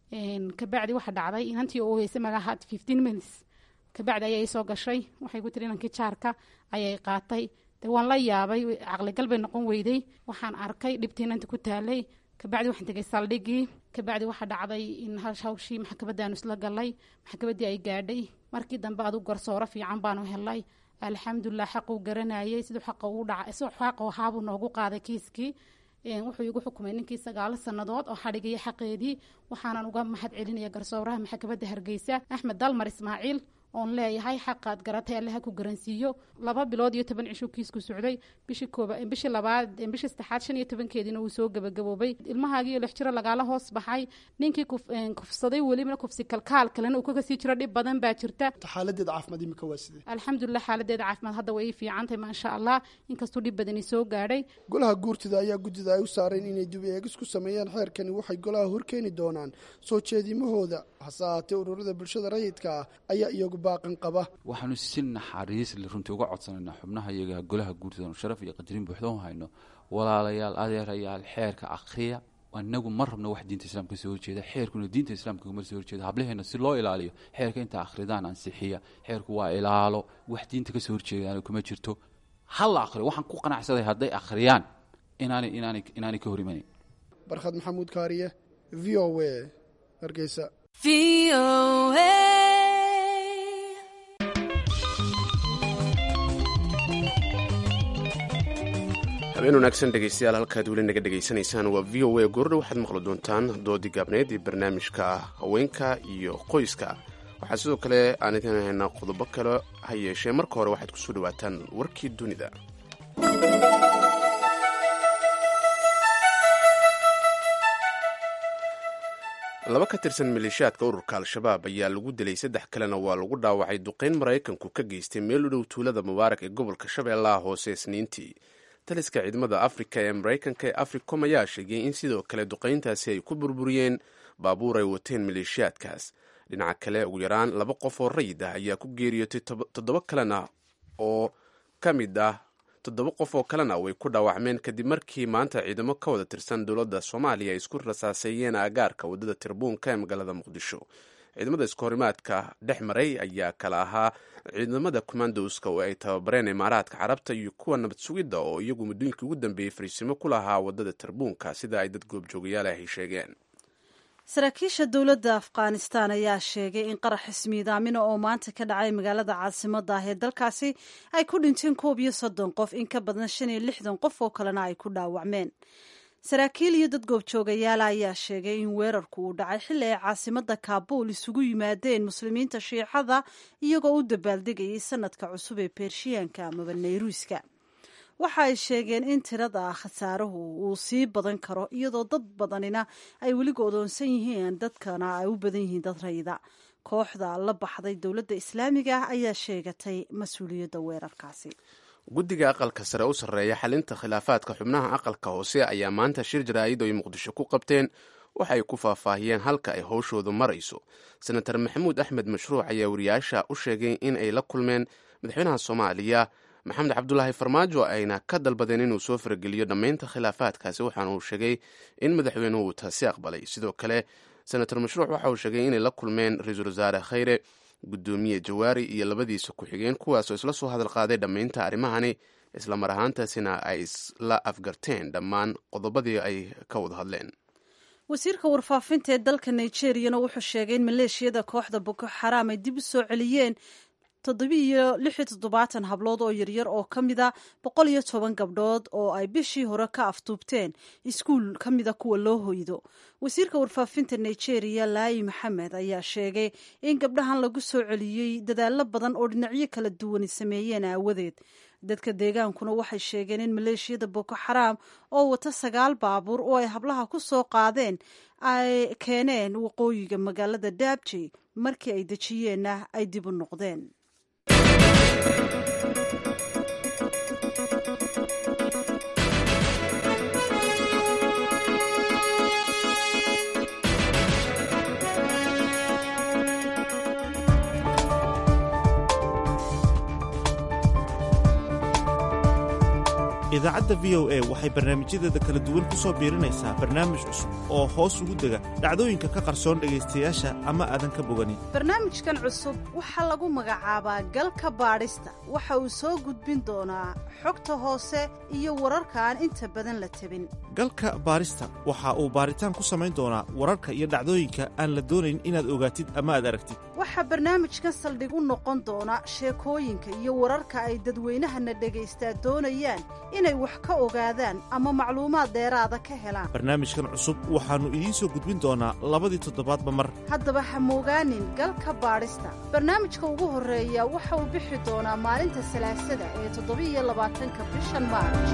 kabacdi waxa dhacday inantii oo heysay magaha fifteen minutes kabacdi ayaa isoo gashay waxay ku tiri inankii jaarka ayay qaatay de waan la yaabay caqligal bay noqon weyday waxaan arkay dhibtii inanta ku taalay kabacdi waxaan tegay saldhigii kabacdi waxaa dhacday in hawshii maxkamadaanu isla galay maxkamadii ay gaadhay markii dambe adu garsooro fiican baanu helay alxamdulilah xaquu garanayay siduu xaqa uu dhaca siduu xaqa ahaabuu noogu qaaday kiiskii wuxuu igu xukumay ninkii sagaalo sannadood oo xadhigaya xaqeedii waxaanan uga mahad celinaya garsooraha maxkamadda hargeysa axmed dalmar ismaaciil oon leeyahay xaqaad garatay allaha ku garansiiyo laba bilood iyo toban cishuu kiisku socday bishii kooba bishii labaad bishii saddexaad shan iyo tobankeediina wuu soo gabagaboobay ilmahaagiiyo lix jiro lagaala hoos baxay ninkii kufsaday welibana kufsi kalkaal kalena uu kaga sii jiro dhib badan baa jirta xaaladeeda caafimaad imika waa sidee alxamdulilah xaaladeeda caafimaad hadda way ii fiicantahay maasha allah inkastuu dhib badani soo gaadhay golaha guurtida ayaa guddida ay u saareen inay dib eegis ku sameeyaan xeerkani waxay golaha horkeeni doonaan soo jeedimahooda hase ahaatee ururada bulshada rayidka ah ayaa iyagu baaqan qaba waxaanu si naxariis le runtii uga codsanaynaa xubnaha iyaga golaha guurtida sharaf iyo qadarin buuxda u hayno walaalayaal adeerayaal xeerka akriya anagu ma rabno wax diinta islaamka kasoo horjeeda xeerkuna diinta islaamka kama soo horjeeda hablaheena si loo ilaaliyo xeerka inta akhridaan ansixiya xeerku waa ilaalo wax diinta kasoo horjeedaan kuma jirto hala akhriyo waxaan ku qanacsaday hadday akhriyaan inaanay inaanay inaanay ka hor imanayn barkhad maxamuud kaariye v o a hargeysa habeen wanaagsan dhegeystayaal halkaad weli naga dhegaysanaysaan waa v o a goordha waxaad maqli doontaan doodii gaabneed iyo barnaamijka haweenka iyo qoyska waxaa sidoo kale aan idin haynaa qodobo kale ha yeeshee marka hore waxaad kusoo dhawaataan warkii dunida laba ka tirsan maleeshiyaadka ururka al-shabaab ayaa lagu dilay saddex kalena waa lagu dhaawacay duqeyn maraykanku ka geystay meel u dhow tuulada mubaarak ee gobolka shabeellaha hoose isniintii taliska ciidamada afrika ee maraykanka ee africom ayaa sheegay in sidoo kale duqayntaasi ay ku burburiyeen baabuur ay wateen maleeshiyaadkaas dhinaca kale ugu yaraan laba qof oo rayid ah ayaa ku geeriyootay toddoba kalena oo ka mid ah toddoba qof oo kalena way ku dhaawacmeen kadib markii maanta ciidamo ka wada tirsan dowladda soomaaliya ay isku rasaaseeyeen aagaarka waddada tirbuunka ee magaalada muqdisho ciidamada iskahorimaadka dhex maray ayaa kala ahaa ciidamada commandoska oo ay tababareen imaaraadka carabta iyo kuwa nabad sugidda oo iyagu muddooyinkii ugu dambeeyey fariisimo ku lahaa waddada tirbuunka sida ay dad goobjoogayaal ahy sheegeen saraakiisha dowladda afghanistan ayaa sheegay in qarax ismiidaamina oo maanta ka dhacay magaalada caasimada ah ee dalkaasi ay ku dhinteen koob iyo soddon qof in ka badan shan iyo lixdan qof oo kalena ay ku dhaawacmeen saraakiil iyo dad goobjoogayaala ayaa sheegay in weerarku uu dhacay xilli ay caasimada kaabuul isugu yimaadeen muslimiinta shiicada iyagoo u dabaaldegayay sanadka cusub ee bershiyaanka amaba nayruuska waxa ay sheegeen in tirada khasaaruhu uu sii badan karo iyadoo dad badanina ay weli go'doonsan yihiin dadkana ay u badan yihiin dad rayida kooxda la baxday dowladda islaamiga ah ayaa sheegatay mas-uuliyadda weerarkaasi guddiga aqalka sare u sarreeya xalinta khilaafaadka xubnaha aqalka hoose ayaa maanta shir jaraa'id oo ay muqdisho ku qabteen waxa ay ku faahfaahiyeen halka ay howshoodu marayso senator maxamuud axmed mashruuc ayaa wariyaasha u sheegay in ay la kulmeen madaxweynaha soomaaliya maxamed cabdulaahi farmaajo ayna ka dalbadeen inuu soo farageliyo dhammaynta khilaafaadkaasi waxaana uu sheegay in madaxweynuhu uu taasi aqbalay sidoo kale senator mashruuc waxa uu sheegay inay la kulmeen ra-iisul wasaare khayre guddoomiye jawaari iyo labadiisa ku-xigeen kuwaasoo isla soo hadal qaaday dhammaynta arrimahani isla mar ahaantaasina ay isla afgarteen dhammaan qodobadii ay ka wada hadleen wasiirka warfaafinta ee dalka nigeriyana wuxuu sheegay in maleeshiyada kooxda boko xaraam ay dib u soo celiyeen toddobiiyo lix iyo toddobaatan hablood oo yaryar oo ka mida boqol iyo toban gabdhood oo ay bishii hore ka aftuubteen iskuul ka mida kuwa loo hoydo wasiirka warfaafinta nigeria laayi maxamed ayaa sheegay in gabdhahan lagu soo celiyey dadaallo badan oo dhinacyo kala duwani sameeyeen aawadeed dadka deegaankuna waxay sheegeen in maleeshiyada boko xaraam oo wata sagaal baabuur oo ay hablaha ku soo qaadeen ay keeneen waqooyiga magaalada daabji markii ay dejiyeenna ay dib u noqdeen idaacadda v o a waxay barnaamijyadeeda kala duwan ku soo biirinaysaa barnaamij cusub oo hoos ugu dega dhacdooyinka ka qarsoon dhegaystayaasha ama aadan ka boganin barnaamijkan cusub waxaa lagu magacaabaa galka baadhista waxa uu soo gudbin doonaa xogta hoose iyo wararka aan inta badan la tabin galka baadhista waxa uu baaritaan ku samayn doonaa wararka iyo dhacdooyinka aan la doonayn inaad ogaatid ama aad aragtid waxaa barnaamijkan saldhig u noqon doona sheekooyinka iyo wararka ay dadweynahana dhagaystaa doonayaan inay wax ka ogaadaan ama macluumaad dheeraada ka helaan barnaamijkan cusub waxaannu idiin soo gudbin doonaa labadii toddobaadba mar haddaba ha moogaanin galka baadhista barnaamijka ugu horreeya waxa uu bixi doonaa maalinta salaasada ee toddobiiyo labaatanka bishan maarj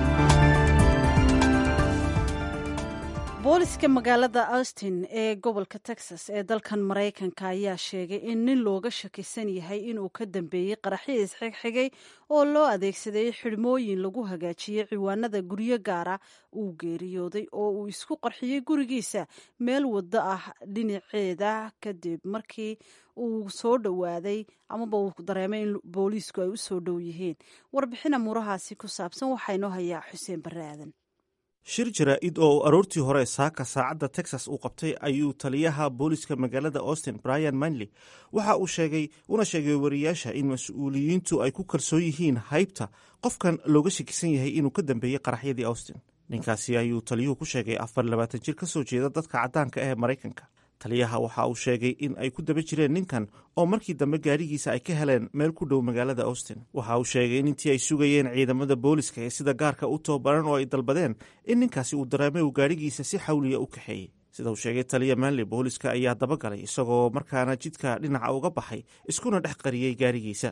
booliska magaalada austin ee gobolka texas ee dalkan maraykanka ayaa sheegay in nin looga shakisan yahay inuu ka dambeeyey qaraxyo isxigxigay oo loo adeegsaday xidhmooyin lagu hagaajiyey ciwaanada guryo gaara uu geeriyooday oo uu isku qarxiyey gurigiisa meel waddo ah dhinaceeda kadib markii uu soo dhowaaday amaba uu dareemay in booliisku ay u soo dhow yihiin warbixin amuurahaasi ku saabsan waxaa inoo hayaa xuseen barre aadan shir jaraa-id oo aroortii hore saaka saacadda texas uu qabtay ayuu taliyaha booliska magaalada austin brian manley waxa uu sheegay una sheegay wariyaasha in mas-uuliyiintu ay ku kalsoon yihiin haybta qofkan looga shakisan yahay inuu ka dambeeyey qaraxyadii austin ninkaasi ayuu taliyuhu ku sheegay afar labaatan jir ka soo jeeda dadka caddaanka ee maraykanka taliyaha waxa uu sheegay in ay ku daba jireen ninkan oo markii dambe gaarigiisa ay ka heleen meel ku dhow magaalada austin waxa uu sheegay in intii ay sugayeen ciidamada booliska ee sida gaarka u tababaran oo ay dalbadeen in ninkaasi uu dareemay uu gaarigiisa si xawliya u kaxeeyey sida uu sheegay taliya manley booliska ayaa dabagalay isagoo markaana jidka dhinaca uga baxay iskuna dhex qariyey gaarigiisa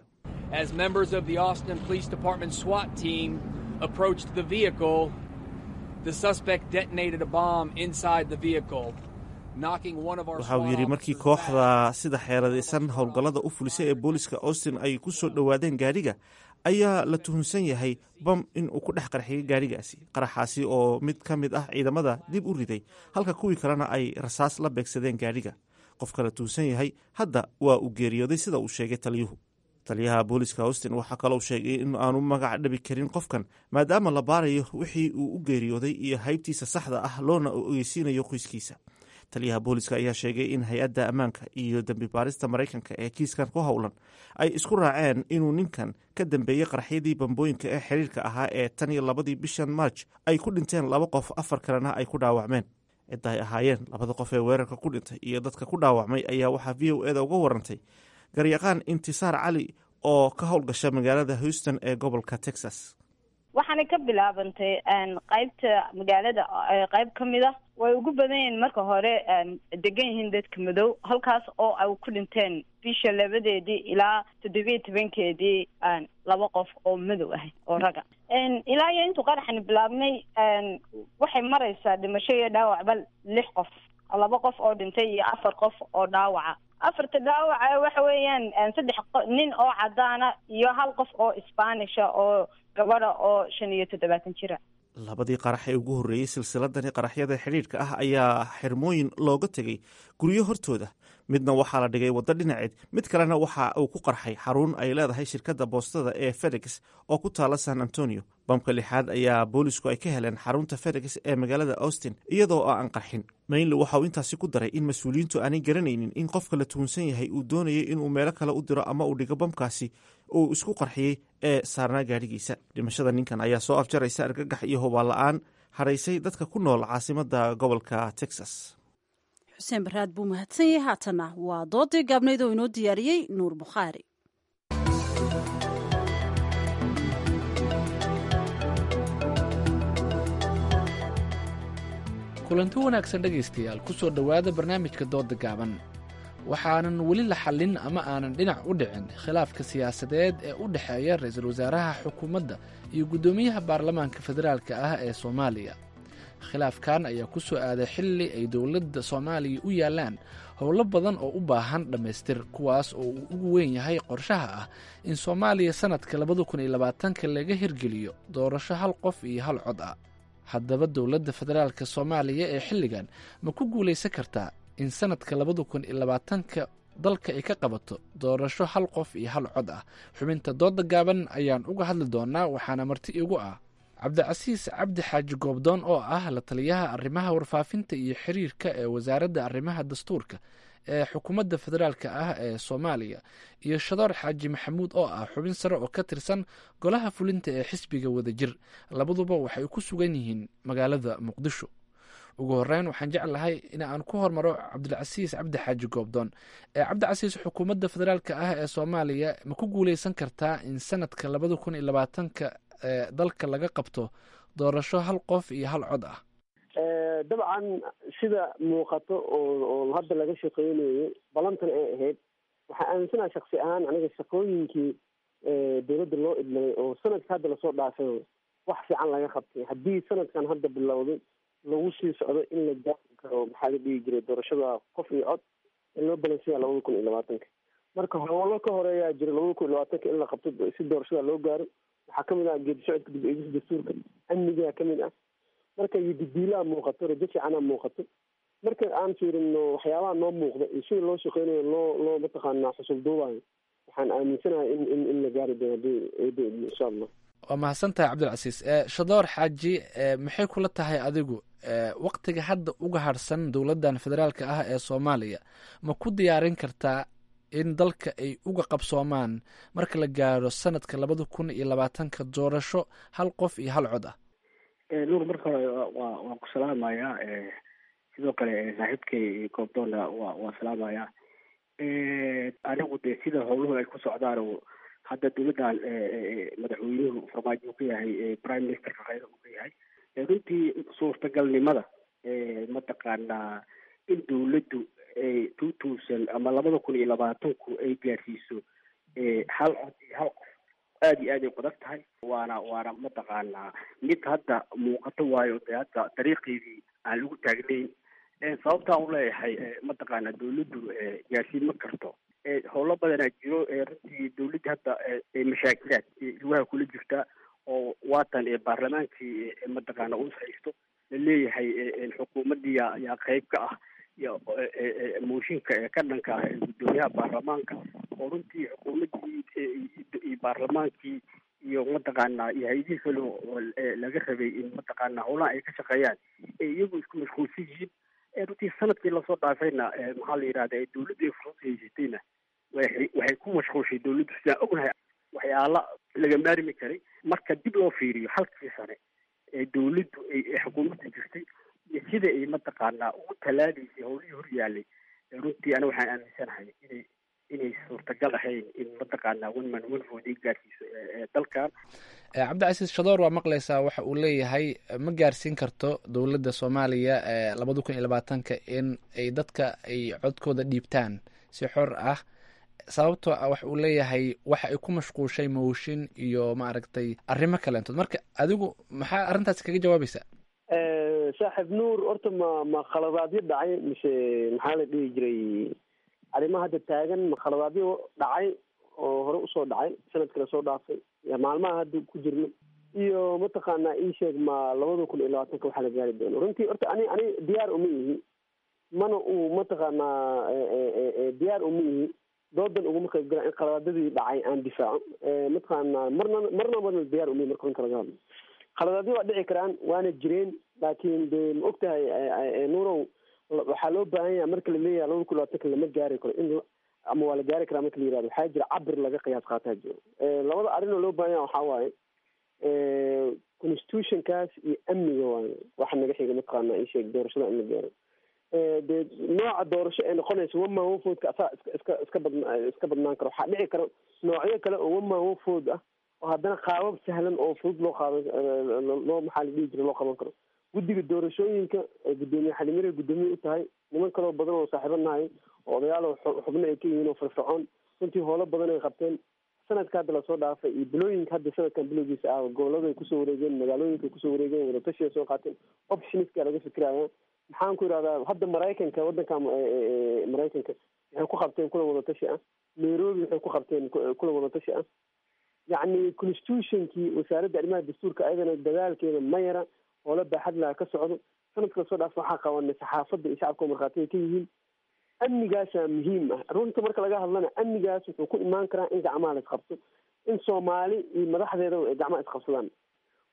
waxa uu yidhi markii kooxda sida xeeradaysan howlgallada u fulisay ee booliska austin ay ku soo dhowaadeen gaariga ayaa la tuhunsan yahay bam in uu ku dhex qarxiyay gaarigaasi qaraxaasi oo mid ka mid ah ciidamada dib u riday halka kuwii kalena ay rasaas la beegsadeen gaariga qofka la tuhunsan yahay hadda waa uu geeriyooday sida uu sheegay taliyuhu taliyaha booliska austin waxaa kaloo sheegay in aanu magac dhabi karin qofkan maadaama la baarayo wixii uu u geeriyooday iyo haybtiisa saxda ah loona ogeysiinayo qoyskiisa taliyaha booliska ayaa sheegay in hay-adda ammaanka iyo dembi baarista maraykanka ee kiiskan ku howlan ay isku raaceen inuu ninkan ka dambeeyey qaraxyadii bambooyinka ee xiriirka ahaa ee tan iyo labadii bishan marj ay ku dhinteen laba qof afar kalena ay ku dhaawacmeen cidda ay ahaayeen labada qof ee weerarka ku dhintay iyo dadka ku dhaawacmay ayaa waxaa v o eda uga warantay garyaqaan intisaar cali oo ka howlgasha magaalada houston ee gobolka texas waxaanay ka bilaabantay qaybta magaalada qayb ka mid a way ugu badan yihiin marka hore degan yihiin dadka madow halkaas oo ay ku dhinteen bisha labadeedii ilaa toddobiya tobankeedii laba qof oo madow ah oo raga ilaa iyo intuu qaraxani bilaabnay waxay maraysaa dhimasho iyo dhaawacba lix qof laba qof oo dhintay iyo afar qof oo dhaawaca afarta dhaawaca waxa weeyaan saddex nin oo cadaana iyo hal qof oo isbaanisha oo gabadha oo shan iyo toddobaatan jira labadii qarax ee ugu horreeyey silsiladani qaraxyada xidhiidhka ah ayaa xirmooyin looga tegey guryo hortooda midna waxaa la dhigay waddo dhinaceed mid kalena waxa uu ku qarxay xarun ay leedahay shirkadda boostada ee fedex oo ku taala san antonio bamka lixaad ayaa boolisku ay ka heleen xarunta fedex ee magaalada austin iyadoo aan qarxin mainli waxa uu intaasi ku daray in mas-uuliyiintu aanay garanaynin in qofka la tuhunsan yahay uu doonayay inuu meelo kale u diro ama uu dhigo bamkaasi uu isku qarxiyey ee saarnaa gaadhigiisa dhimashada ninkan ayaa soo afjaraysa argagax iyo hubaan la-aan hadhaysay dadka ku nool caasimada gobolka texas xuseen baraad buu mahadsan yahay haatana waa doodii gaabnayd oo inoo diyaariyey nuur bukhaari kulanti wanaagsan dhegaystayaal ku soo dhowaada barnaamijka dooda gaaban waxaanan weli la xallin ama aanan dhinac u dhicin khilaafka siyaasadeed ee u dhexeeya ra-iisul wasaaraha xukuumadda iyo guddoomiyaha baarlamaanka federaalka ah ee soomaaliya khilaafkan ayaa ku soo aaday xilli ay dowladda soomaaliya u yaallaan howlo badan oo u baahan dhammaystir kuwaas oo uu ugu weyn yahay qorshaha ah in soomaaliya sannadka labada kun iyo labaatanka laga hirgeliyo doorasho hal qof iyo hal cod ah haddaba dowladda federaalka soomaaliya ee xilligan ma ku guulaysan kartaa in sannadka labada kun iyo labaatanka dalka ay ka qabato doorasho hal qof iyo hal cod ah xubinta dooda gaaban ayaan uga hadli doonaa waxaana marti igu ah cabdicasiis cabdi xaaji goobdoon oo ah la taliyaha arrimaha warfaafinta iyo xiriirka ee wasaaradda arrimaha dastuurka ee xukuumadda federaalk ah ee soomaaliya iyo shadoor xaaji maxamuud oo ah xubin sare oo ka tirsan golaha fulinta ee xisbiga wadajir labaduba waxay ku sugan yihiin magaalada muqdisho ugu horeyn waxaan jeclahay in aan ku hormaro cabdilcasiis cabdi xaaji goobdoon ee cabdicasiis xukuumadda federaalk ah ee soomaaliya ma ku guuleysan kartaa in sanadka labada kun iyo labaatanka ee dalka laga qabto doorasho hal qof iyo hal cod ah dabcan sida muuqato oo oo hadda laga shaqeynayo balantan ay ahayd waxaa aaminsanaha shaksi ahaan aniga shaqooyinkii dowladda loo idmay oo sanadka hadda lasoo dhaafay wax fiican laga qabtay haddii sanadkan hadda bilowday lagu sii socdo in la gaari karo maxaa la dhihi jiray doorashada qof iyo cod in loo balansanya labada kun iyo labaatanka marka howlo ka horeeyaa jira labada kun iyo labaatanka in la qabto si doorashada loo gaaro waxaa kamid ah geedi socodka dib eegis dastuurka amnigaa kamid ah marka iyo didiilaa muuqato rajo fiicanaa muuqato marka aan fiirino waxyaabaha noo muuqda iyo sida loo shaqeynayo loo loo mataqaanaa xusul duubayo waxaan aaminsanahay in in in la gaari doono hadii eedo insha allah waa mahadsantahay cabdilcasiis shadoor xaaji maxay kula tahay adigu waktiga hadda uga harsan dowladdan federaalka ah ee soomaaliya ma ku diyaarin kartaa in dalka ay uga qabsoomaan marka la gaaro sanadka labada kun iyo labaatanka doorasho hal qof iyo hal cod ah nuur marka hore waa waan ku salaamayaa sidoo kale saaxiibkay goobdoonna waa waa salaamayaa anigu dee sida howluhu ay ku socdaan hadda dowladdan madaxweynuhu farmaajo uu ka yahay prime ministerka khayra uu ka yahay runtii suurtagalnimada mataqaanaa in dowladdu two thousand ama labada kun iyo labaatanku ay gaarsiiso hal cod iyo hal qof aada iyo aad ay qadag tahay waana waana mataqaanaa mid hadda muuqato waayo dee hadda dariiqeedii aan lagu taagnayn sababtaan u leeyahay mataqaanaa dowladdu gaarsiin ma karto howlo badanaa jiro runtii dowladda hadda mashaakilaad lugaha kula jirta oo waatan baarlamaankii mataqaana us haysto la leeyahay xukuumaddii yaa yaa qeyb ka ah iyo mooshinka ee ka dhanka ah guddoomiyaha baarlamaanka oo runtii xukuumaddii iyo baarlamaankii iyo mataqaanaa iyo hay-adihii kale oo laga rabay in mataqaanaa howlaha ay ka shaqeeyaan ee iyagu isku mashquulsan yihiin runtii sanadkii lasoo dhaafayna maxaa la yidhahda dowladdu ay fursad haysatayna waxay waxay ku mashquulshay dowladdu sidaan ognahay waxyaala laga maarmi karay marka dib loo fiiriyo halkii sane ee dowladdu ay xukuumadda jirtay iyo sida ay mataqaanaa ugu tallaadaysay howlihii hor yaalay runtii ana waxaan aaminsanahay inay inay suurtagal ahayn in mataqaanaa one man one vote ay gaarsiiso dalkan cabdicasiis shadoor waa maqlaysaa waxa uu leeyahay ma gaarsiin karto dowladda soomaaliya labada kun iyo labaatanka in ay dadka ay codkooda dhiibtaan si xor ah sababtoo ah waxa uu leeyahay waxa ay ku mashquushay mooshin iyo maaragtay arrimo kaleentood marka adigu maxaa arrintaasi kaga jawaabaysaa saaxib nuur horta ma ma khaladaadyo dhacay mise maxaa la dhihi jiray arrimaha hadda taagan ma khaladaadyo dhacay oo hore usoo dhacay sanadka lasoo dhaafay maalmaha hadda ku jirno iyo mataqaanaa ii sheeg ma labada kun iyo labaatanka waxaa la gaari doono runtii horta ani ani diyaar uma ihi mana uu mataqaanaa diyaar uma ihi doodan uguma qayb gala in khaladaadadii dhacay aan difaaco mataqaanaa marna marna marna diyaar uma ihi marka runta laga hadlo khaladaadyo waa dhici karaan waana jireen laakiin de ma og tahay nuurow waxaa loo baahan yaha marka laleeyahay labada kun labaatanka lama gaari karo in ama waa la gaari karaa marka la yirahdo waxaa jira cabir laga qiyaas qaataa jiro labada arrin oo loo baahan yaha waxaa waaye constitutionkaas iyo amniga waaye waxa naga xiga mataqaana ii sheeg doorashada in la gaaro dee nooca doorasho ee noqonaysa one man one foodka asaa iska iska iska badna iska badnaan karo waxaa dhici karo noocyo kale oo one man one food ah oo haddana qaabab sahlan oo fudud loo qaadan loo maxaa la dhihi jira loo qaban karo guddiga doorashooyinka guddoomiye xalimirey guddoomiye u tahay niman kaloo badan oo saaxiibo nahay oo odayaal xubno ay ka yihiin oo firfircoon runtii howlo badan ay qabteen sanadka hadda lasoo dhaafay iyo bilooyinka hadda sanadkan bilowgiisa ah gobolada ay kusoo wareegeen magaalooyinka ay kusoo wareegeen wadatashi ay soo qaateen optioniska laga fikiraya maxaan ku yidhahdaa hadda maraykanka waddanka maraykanka waxay ku qabteen kulan wadatashi ah nairobi waxay ku qabteen kulan wadatashi ah yacni constitutionkii wasaaradda arrimaha dastuurka ayadana dadaalkeeda ma yara hoola baaxad laha ka socdo sanadka lasoo dhaaf waxaa qabanay saxaafadda iyo shacabka markhaatiga ka yihiin amnigaasaa muhiim ah runta marka laga hadlana amnigaas wuxuu ku imaan karaa in gacmaha la isqabto in soomaali iyo madaxdeeda ay gacmaha isqabsadaan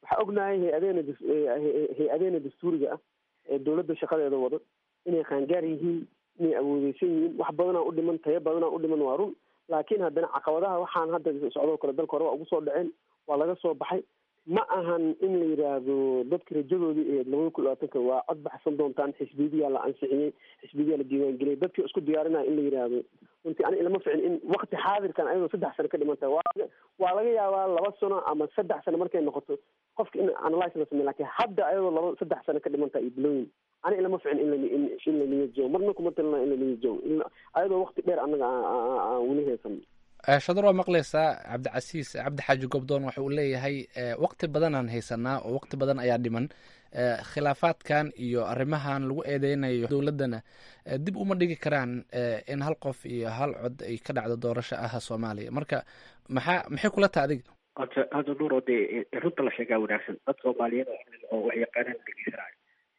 waxaa ognahay hay-adeena hay-adeena dastuuriga ah ee dowladda shaqadeeda wado inay qaangaar yihiin inay awoodeysan yihiin wax badanaa u dhiman tayo badanaa u dhiman waa run laakiin haddana caqabadaha waxaan hadda socdoo kale dalka hore waa ugu soo dhaceen waa laga soo baxay ma ahan in la yidhaahdo dadka rajadoodii ee labada kun labaatanka waa cod baxsan doontaan xisbiyadaa la ansixiyey xisbiyadaa la diiwaangeliyay dadkii isku diyaarinaya in la yidhaahdo runtii ani ilama ficin in wakti xaadirkan ayadoo saddex sano ka dhiman tahay waa waa laga yaabaa laba sano ama saddex sano markay noqoto qofka in analyse la sameyo lakin hadda ayadoo laba saddex sano ka dhiman tahay iyo bilooyin ani ilama ficin in in in la niyad joogo marna kuma talina in la niyad joogo in ayadoo wakti dheer annaga aan weli haysan shadar waa maqlaysaa cabdicasiis cabdi xaaji gobdoon waxa uu leeyahay waqti badanaan haysanaa oo waqti badan ayaa dhiman khilaafaadkan iyo arrimahan lagu eedeynayo dowladdana dib uma dhigi karaan in hal qof iyo hal cod ay ka dhacdo doorasho ah soomaaliya marka maxaa maxay kula taha adiga horta hadda nuuro dee runta la sheegaa wanaagsan dad soomaaliyeed oo wax yaqaanaan dhegeysanayo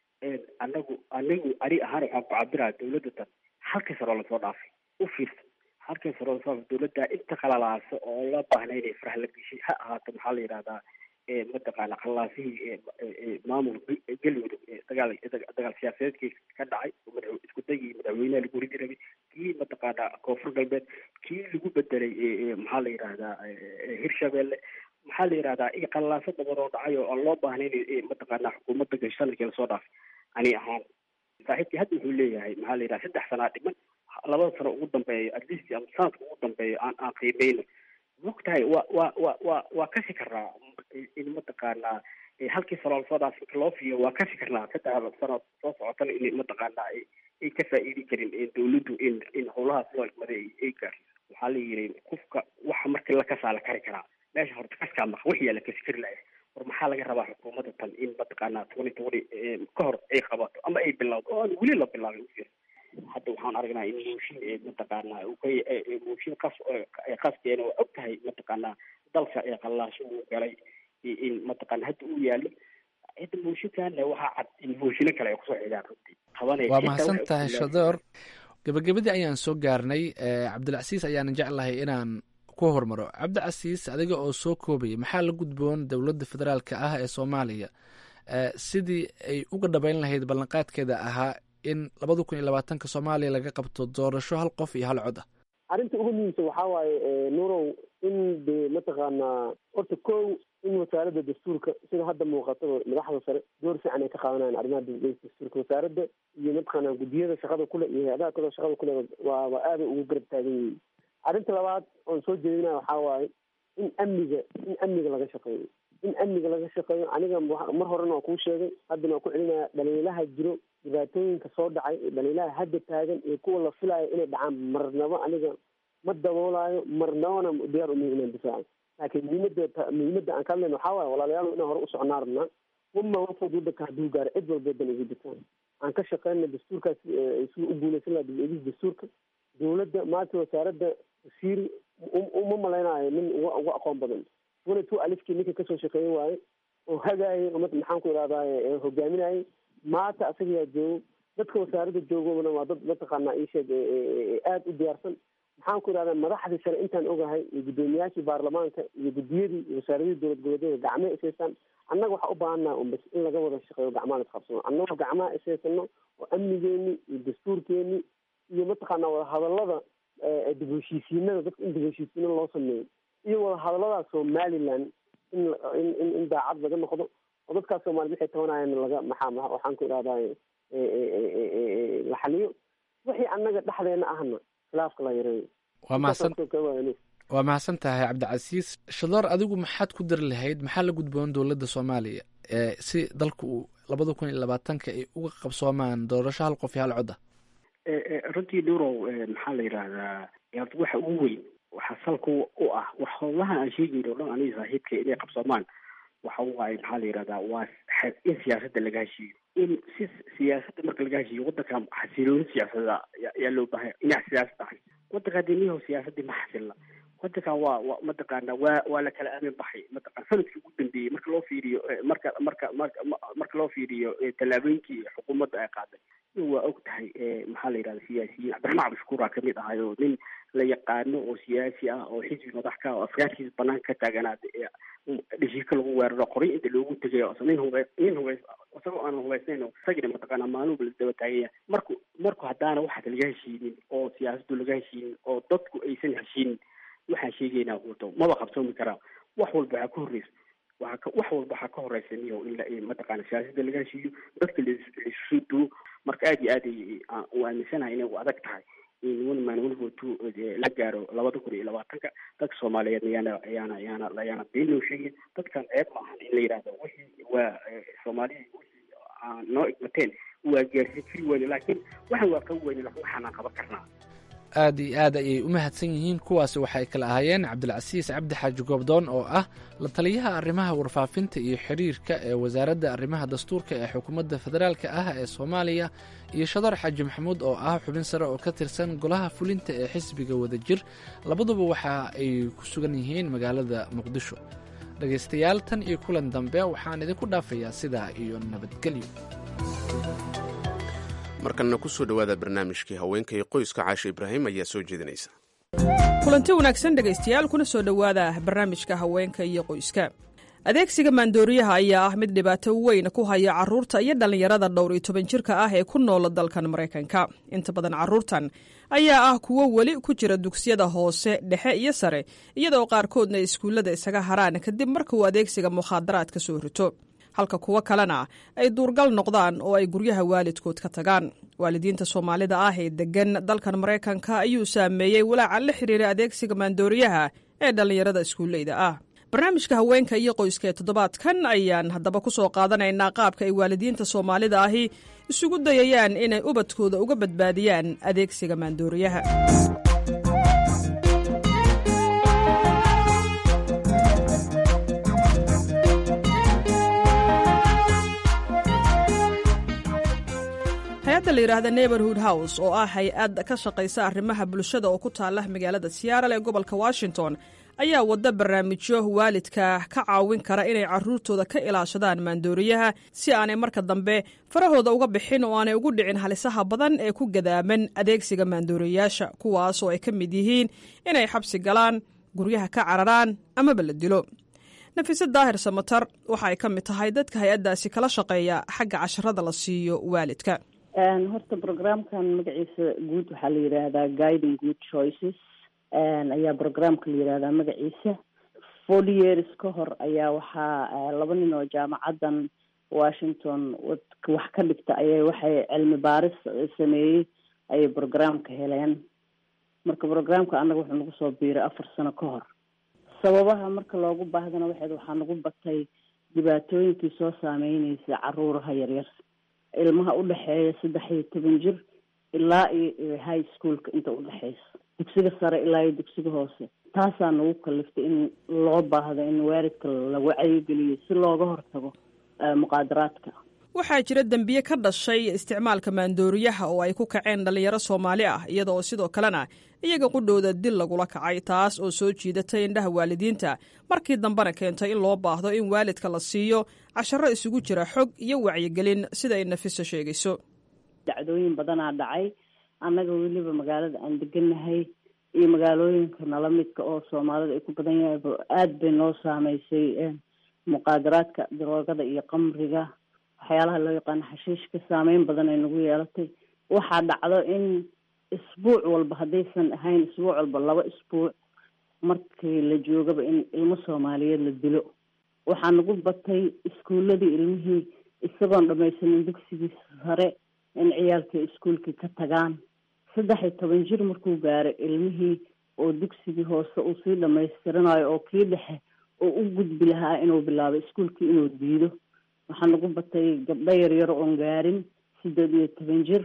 anagu anigu ani ahaan waxaan ku cabiraya dowladda tan halkii sano lasoo dhaafay u fiirsa halkii sano lasoo dhaafay dowladda inta qalalaasa oo la baahna inay faraha la geshay ha ahaato maxaa la yidhahdaa mataqaana khalaasihii maamul galmudug dagaal dagaal siyaasadeedkii ka dhacay isku dagii madaxweynaha lagu ridi rabay kii mataqaana koonfur galbeed kii lagu bedelay maxaa la yidhahdaa hirshabelle maxaa la yidhahdaa iyo qalaaso badan oo dhacay oo aan loo baahnayn mataqaana xukuumadda gasho sanadkii lasoo dhaafay ani ahaan saaxiibkii hadda wuxuu leeyahay maxaa la yidhaha saddex sanaa dhiman labada sano ugu dambeeyo at least ama sanadka ugu dambeeyo aan aan qiimeyno mogtahay wa wa wa wa waa kasi karnaa in mataqaanaa halkii sano lasoo dhaaf marka loo fiiyo waa kasi karnaa saddex sano soo socotana in mataqaanaa ay ka faa'iidi karin dowladdu in in howlahaas loo egmaday ay gaarsiiso waxaa la yidhi qofka waxa markii la kasaa la kari karaa meesha horta kaskaa maqa wixiyaa la kasi kari lahay war maxaa laga rabaa xukuumadda tan in mataqaanaa twenty twenty ka hor ay qabato ama ay bilowdo oo aan weli la bilaabin ufir hadda waxaan aragnaa in mooshin mataqaanaa mooshin qas qaskeena waa og tahay mataqaanaa dalka ee qallaasho uu galay in mataqaana hadda uu yaalo hadda mooshinkaana waxaa cad in mooshino kale ay kusoo xigaan runtii qabanaya waa mahadsan tahay shadoor gabagabadii ayaan soo gaarnay cabdilcasiis ayaanan jeclahay inaan ku hormaro cabdicasiis adiga oo soo koobaya maxaa la gudboon dowladda federaalka ah ee soomaaliya sidii ay uga dhabayn lahayd ballanqaadkeeda ahaa in labada kun iyo labaatanka soomaaliya laga qabto doorasho hal qof iyo hal cod ah arrinta ugu muhiimsan waxaa waaye nurow in de mataqaanaa horta kow in wasaaradda dastuurka sida hadda muuqataba madaxda sare door fiican ay ka qaadanayaan arrimaha dastuurka wasaaradda iyo mataqaanaa guddiyada shaqada kule iyo hay-adaha kaloo shaqada kule waa waa aaday ugu garab taagan yihiin arrinta labaad oon soo jeedinaya waxaa waaye in amniga in amniga laga shaqeeyo in amniga laga shaqeeyo aniga mar horena waa kuu sheegay haddana waa ku celinaya dhaliilaha jiro dhibaatooyinka soo dhacay dhaliilaha hadda taagan iyo kuwa la filayo inay dhacaan marnaba aniga ma daboolayo marnabana diyaar umihi inaan difaaco laakiin muhiimada muhiimadda aan ka hadlayno waxaa waaye walaalayaal inaan hore u socnaa rabnaa wama wafood waddanka hadduu gaaro cid walba dan ugu jirtaan aan ka shaqeyna dastuurkaas si u guuleysan laha dib-eegis dastuurka dowladda maanta wasaaradda wasiir uma malaynayo nin uga uga aqoon badan twenty two alifkii ninka kasoo shaqeeyen waaye oo hagaayay maxaan ku idhahdaa hogaaminayay maanta asaga yaa joogo dadka wasaaradda joogona waa dad mataqaanaa iisheeg aada u diyaarsan maxaan ku idhahdaa madaxdii sare intaan ogahay iyo guddoomiyaashii baarlamaanka iyo guddiyadii iyo wasaaradihii dowlad goboleedyada gacmaha ishaystaan annaga waxaa u baahannaha un bas in laga wada shaqeeyo gacmaha isqabsano annagoo gacmaha ishaysano oo amnigeeni iyo dastuurkeeni iyo mataqaanaa wadahadallada dib heshiisiinada dadka in dib heshiisiina loo sameeyo iyo wadahadallada somaliland in in in daacad laga noqdo oo dadkaas soomaaliyed waxay tabanayaan laga maxaa waxaan ku idhahdaa la xaliyo wixii annaga dhexdeena ahna khilaafka la yareeyo waa mahadsan waa mahadsan tahay cabdicasiis shadar adigu maxaad ku dari lahayd maxaa la gudboon dowladda soomaaliya si dalka uu labada kun iyo labaatanka ay uga qabsoomaan doorasho hal qof iyo hal cod ah runtii nurow maxaa la yidhaahdaa waxa ugu weyn waxaa salka u ah wax howlaha aan sheegayno o dhan aniga saaxiibka inay qabsoomaan waxa waaye maxaa la yidhahdaa waa in siyaasadda laga heshiiyo in si siyaasadda marka laga heshiiyo waddanka xasilooni siyaasada yaa loo baahaya dhinac siyaasad ahay waddanka deniyaho siyaasaddii ma xasilna waddankan waa wa mataqaana waa waa la kala aamin baxay mataqana sanadkii ugu dambeeyey marka loo fiiriyo marka marka marka marka loo fiiriyo tallaabooyinkii xukuumadda ay qaaday waa og tahay maxaa la yidhahda siyaasiyiin cabdiraxmaan cabdishakuur aa kamid ahay oo nin la yaqaano oo siyaasi ah oo xisbi madax ka oo afkaarkiisa banaanka ka taaganaada dheshiika lagu weeraro qoryo inta loogu tegay nin hube nin hube isagoo aanan hubaysnayn isagina mataqaana maalinba lasdaba taagaya marku marku haddaana waxaas laga heshiinin oo siyaasaddu laga heshiinin oo dadku aysan heshiinin waxaan sheegaynaa huto maba qabsoomi karaa wax walba waxaa ka horreysa waxaa ka wax walba waxaa ka horeysa niyo in la mataqaana siyaasadda laga heshiiyo dadka laisu duwo marka aad iyo aad ay u aaminsanahay inay u adag tahay in one man one vote two la gaaro labada kun iyo labaatanka dadka soomaaliyeed ayaana ayaana ayaana ayaana been loo sheegin dadkan ceeb ma ahan in la yidhahdo wixii waa soomaaliya wixii aan noo igmateen waa gaarsiin kari weyne laakiin waxaan waa qabi weyne laakiin waxaanaan qaban karnaa aad iyo aad ayay u mahadsan yihiin kuwaasi waxay kala ahaayeen cabdilcasiis cabdi xaaji goobdoon oo ah la taliyaha arrimaha warfaafinta iyo xiriirka ee wasaaradda arrimaha dastuurka ee xukuumadda federaalka ah ee soomaaliya iyo shadar xaaji maxamuud oo ah xubin sare oo ka tirsan golaha fulinta ee xisbiga wadajir labaduba waxa ay ku sugan yihiin magaalada muqdisho dhegaystayaal tan iyo kulan dambe waxaan idinku dhaafayaa sidaa iyo nabadgelyo markanna ku soo dhowaada barnaamijkii haweenka iyo qoyska caasha ibraahim ayaa soo jeedinaysa kulanti wanaagsan dhegaystayaal kuna soo dhowaada barnaamijka haweenka iyo qoyska adeegsiga maandooriyaha ayaa ah mid dhibaato weyn ku haya carruurta iyo dhallinyarada dhowr iyo toban jirka ah ee ku noola dalkan maraykanka inta badan carruurtan ayaa ah kuwo weli ku jira dugsiyada hoose dhexe iyo sare iyadoo qaarkoodna iskuullada isaga haraan kadib marka uu adeegsiga mukhaadaraad ka soo rito halka kuwo kalena ay duurgal noqdaan oo ay guryaha waalidkood ka tagaan waalidiinta soomaalida ah ee deggan dalkan maraykanka ayuu saameeyey walaaca la xiriira adeegsiga maandooriyaha ee dhallinyarada iskuulleyda ah barnaamijka haweenka iyo qoyska ee toddobaadkan ayaan haddaba ku soo qaadanaynaa qaabka ay waalidiinta soomaalida ahi isugu dayayaan inay ubadkooda uga badbaadiyaan adeegsiga maandooriyaha hay-adda la yidhaahda neighborhood house oo ah hay-ad ka shaqaysa arrimaha bulshada oo ku taala magaalada siyaral ee gobolka washington ayaa wadda barnaamijyo waalidka ka caawin kara inay carruurtooda ka ilaashadaan maandooriyaha si aanay marka dambe farahooda uga bixin oo aanay ugu dhicin halisaha badan ee ku gadaaman adeegsiga maandooriyayaasha kuwaas oo ay ka mid yihiin inay xabsi galaan guryaha ka cararaan amaba la dilo nafise daahir samatar waxa ay ka mid tahay dadka hay-addaasi kala shaqeeya xagga casharada la siiyo waalidka horta programkan magaciisa guud waxaa la yidhaahdaa guiding good choices ayaa programka la yidhahdaa magaciisa forty years ka hor ayaa waxaa laba nin oo jaamacadan washington wax ka dhigta ayay waxay cilmi baaris sameeyey ayay programka heleen marka programka annaga wuxuu nagu soo biiray afar sano ka hor sababaha marka loogu baahdana waxayd waxaa nagu batay dhibaatooyinkii soo saameyneysa caruuraha yaryar ilmaha udhexeeya saddex iyo toban jir ilaa iyo high schoolka inta udhexeysa dugsiga sare ilaa iyo dugsiga hoose taasaa nagu kaliftay in loo baahdo in waalidka la wacyigeliyo si looga hortago muqaadaraadka waxaa jira dembiye ka dhashay isticmaalka maandooriyaha oo ay ku kaceen dhallinyaro soomaali ah iyada oo sidoo kalena iyaga qudhowda dil lagula kacay taas oo soo jiidatay indhaha waalidiinta markii dambena keentay in loo baahdo in waalidka la siiyo casharo isugu jira xog iyo wacyigelin sida ay nafiso sheegayso dacdooyin badanaa dhacay annaga weliba magaalada aan deganahay iyo magaalooyinka nala midka oo soomaalida ay ku badan yahay aada bay noo saameysay muqaadaraadka daroogada iyo qamriga waxyaalaha loo yaqaano xashiishka saameyn badan ay nagu yeelatay waxaa dhacdo in isbuuc walba haddaysan ahayn isbuuc walba laba isbuuc markii la joogaba in ilmo soomaaliyeed la dilo waxaa nagu batay iskuuladii ilmihii isagoon dhamaysanin dugsigii sare in ciyaalkii iskuolkii ka tagaan saddex iyo toban jir markuu gaaray ilmihii oo dugsigii hoose uu sii dhamaystiranayo oo kii dhexe oo u gudbi lahaa inuu bilaabo iskuolkii inuu diido waxaa nagu batay gabdho yaryar oon gaarin sideed iyo toban jir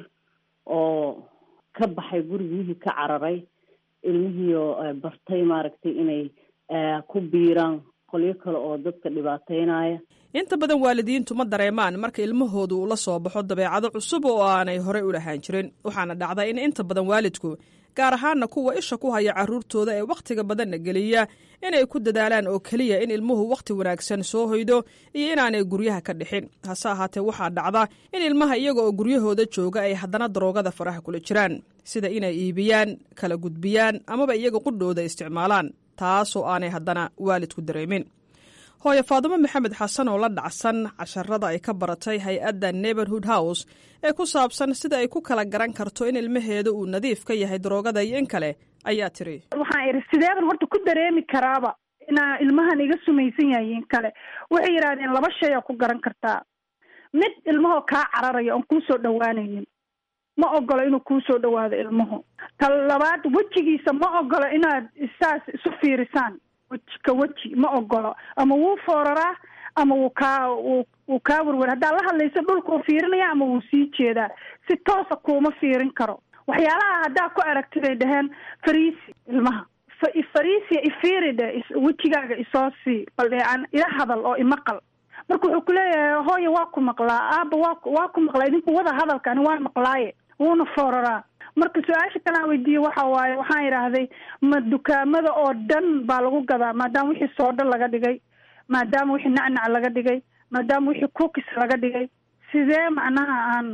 oo ka baxay gurigihii ka cararay ilmihiioo bartay maaragtay inay ku biiraan qolyo kale oo dadka dhibaateynaya inta badan waalidiintu ma dareemaan marka ilmahoodu uu la soo baxo dabeecado cusub oo aanay horey u lahaan jirin waxaana dhacda in inta badan waalidku gaar ahaana kuwa isha ku haya carruurtooda ee wakhtiga badanna geliya inay ku dadaalaan oo keliya in ilmuhu wakhti wanaagsan soo hoydo iyo inaanay guryaha ka dhixin hase ahaatee waxaa dhacda in ilmaha iyaga oo guryahooda jooga ay haddana daroogada faraha kula jiraan sida inay iibiyaan kala gudbiyaan amaba iyaga qudhooda isticmaalaan taasoo aanay haddana waalidku dareemin hooye faadumo maxamed xasan oo la dhacsan casharada ay ka baratay hay-adda neighborhood house ee ku saabsan sida ay ku kala garan karto in ilmaheeda uu nadiif ka yahay daroogada iyo in kale ayaa tiri waxaan idhi sideeban horta ku dareemi karaaba inaa ilmahan iga sumaysan yahay in kale waxay yidhahdeen laba shay aa ku garan kartaa mid ilmahoo kaa cararaya oon kuusoo dhawaanaynin ma ogolo inuu kuusoo dhawaado ilmuhu ta labaad wejigiisa ma ogolo inaad saas isu fiirisaan weji ka weji ma ogolo ama wuu fooraraa ama wuu kaa wuu kaa werwer haddaad la hadlayso dhulkuu fiirinaya ama wuu sii jeedaa si toosa kuuma fiirin karo waxyaalaha haddaa ku aragti bay dhaheen fariisi ilmaha fariisia ifiiridhe wejigaaga isoo sii bal dheecan ila hadal oo imaqal marka wuxuu kuleeyahay hooya waa ku maqlaa aaba waa waa ku maqlaa idinku wada hadalka ani waan maqlaaye wuuna fooraraa marka su-aasha kalaan weydiiyey waxa waaye waxaan idhaahday ma dukaamada oo dhan baa lagu gadaa maadaama wixii soodho laga dhigay maadaama wixii nacnac laga dhigay maadaama wixii cookis laga dhigay sidee macnaha aan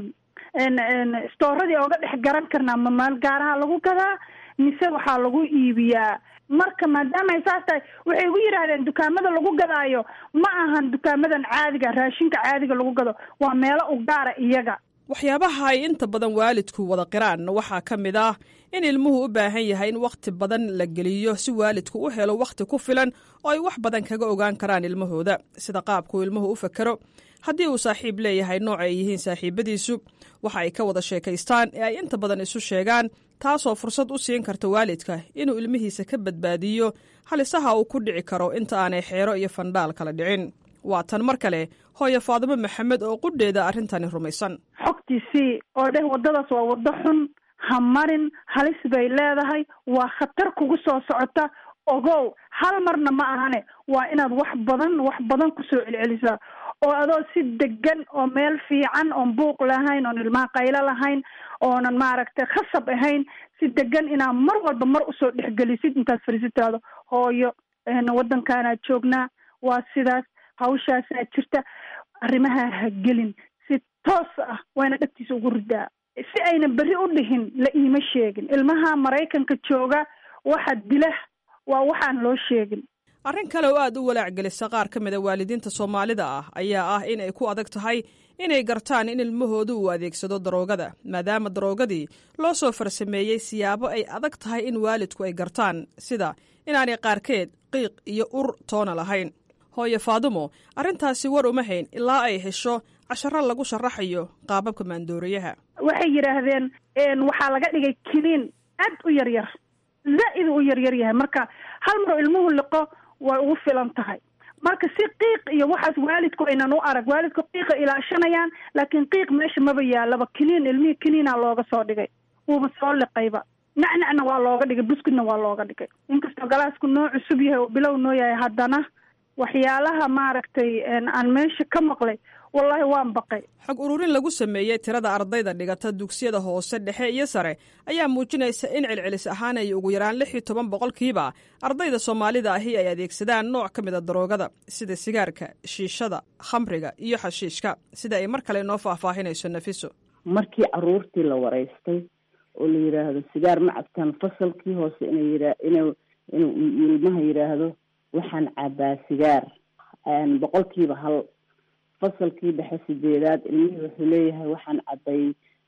stooradii ooga dhex garan karnaa ma maal gaaraha lagu gadaa mise waxaa lagu iibiyaa marka maadaama ay saas tahay waxay igu yidhaahdeen dukaamada lagu gadaayo ma ahan dukaamadan caadiga raashinka caadiga lagu gado waa meelo u gaara iyaga waxyaabaha ay inta badan waalidku wada qiraan waxaa ka mid ah in ilmuhu u baahan yahay in wakhti badan la geliyo si waalidku u helo wakhti ku filan oo ay wax badan kaga ogaan karaan ilmahooda sida qaabkuu ilmuhu u fakero haddii uu saaxiib leeyahay nooc ay yihiin saaxiibadiisu waxa ay ka wada sheekaystaan ee ay inta badan isu sheegaan taasoo fursad u siin karta waalidka inuu ilmihiisa ka badbaadiyo halisaha uu ku dhici karo inta aanay xeero iyo fandhaal kala dhicin waa tan mar kale hooye faadimo maxamed oo qudheeda arrintani rumaysan xogtiisii oo dheh waddadaas waa waddo xun ha marin halis bay leedahay waa khatar kugu soo socota ogow hal marna ma ahane waa inaad wax badan wax badan kusoo celcelisaa oo adoo si degan oo meel fiican oon buuq lahayn oon ilmaha qaylo lahayn oonan maaragtay khasab ahayn si degan inaa mar walba mar usoo dhexgelisid intaad fariisitaado hooyo waddankaanaad joognaa waa sidaas hawshaasaa jirta arrimaha ha gelin si toos ah wayna dhagtiisa ugu ridaa si ayna berri u dhihin la iima sheegin ilmaha maraykanka jooga waxa dila waa waxaan loo sheegin arrin kale oo aad u walaac gelisa qaar ka mid a waalidiinta soomaalida ah ayaa ah in ay ku adag tahay inay gartaan in ilmahoodu uu adeegsado daroogada maadaama daroogadii loo soo farsameeyey siyaabo ay adag tahay in waalidku ay gartaan sida inaanay qaarkeed qiiq iyo ur toona lahayn hooye faadumo arrintaasi war uma hayn ilaa ay hesho casharo lagu sharaxayo qaababka maandoorayaha waxay yidhaahdeen waxaa laga dhigay kiniin aad u yar yar zaa'id u yaryar yahay marka hal mar ilmuhu liqo way ugu filan tahay marka si qiiq iyo waxaas waalidku aynan u arag waalidku qiiqa ilaashanayaan laakiin qiiq meesha maba yaalaba kiniin ilmihii kiniina looga soo dhigay wuuba soo liqayba nacnacna waa looga dhigay buskudna waa looga dhigay inkastoo galaasku noo cusub yahay oo bilow noo yahay haddana waxyaalaha maaragtay aan meesha ka maqlay wallaahi waan baqay xog ururin lagu sameeyey tirada ardayda dhigata dugsiyada hoose dhexe iyo sare ayaa muujinaysa in celcelis ahaan ay ugu yaraan lix iyo toban boqolkiiba ardayda soomaalida ahi ay adeegsadaan nooc ka mid a daroogada sida sigaarka shiishada khamriga iyo xashiishka sida ay mar kale noo faahfaahinayso nafiso markii caruurtii la waraystay oo la yidhaahdo sigaar ma cabtaan fasalkii hoose inay yia inuu inuu ilmaha yidhaahdo waxaan cabaa sigaar boqolkiiba hal fasalkii dhexe sideedaad ilmihii wuxuu leeyahay waxaan cabay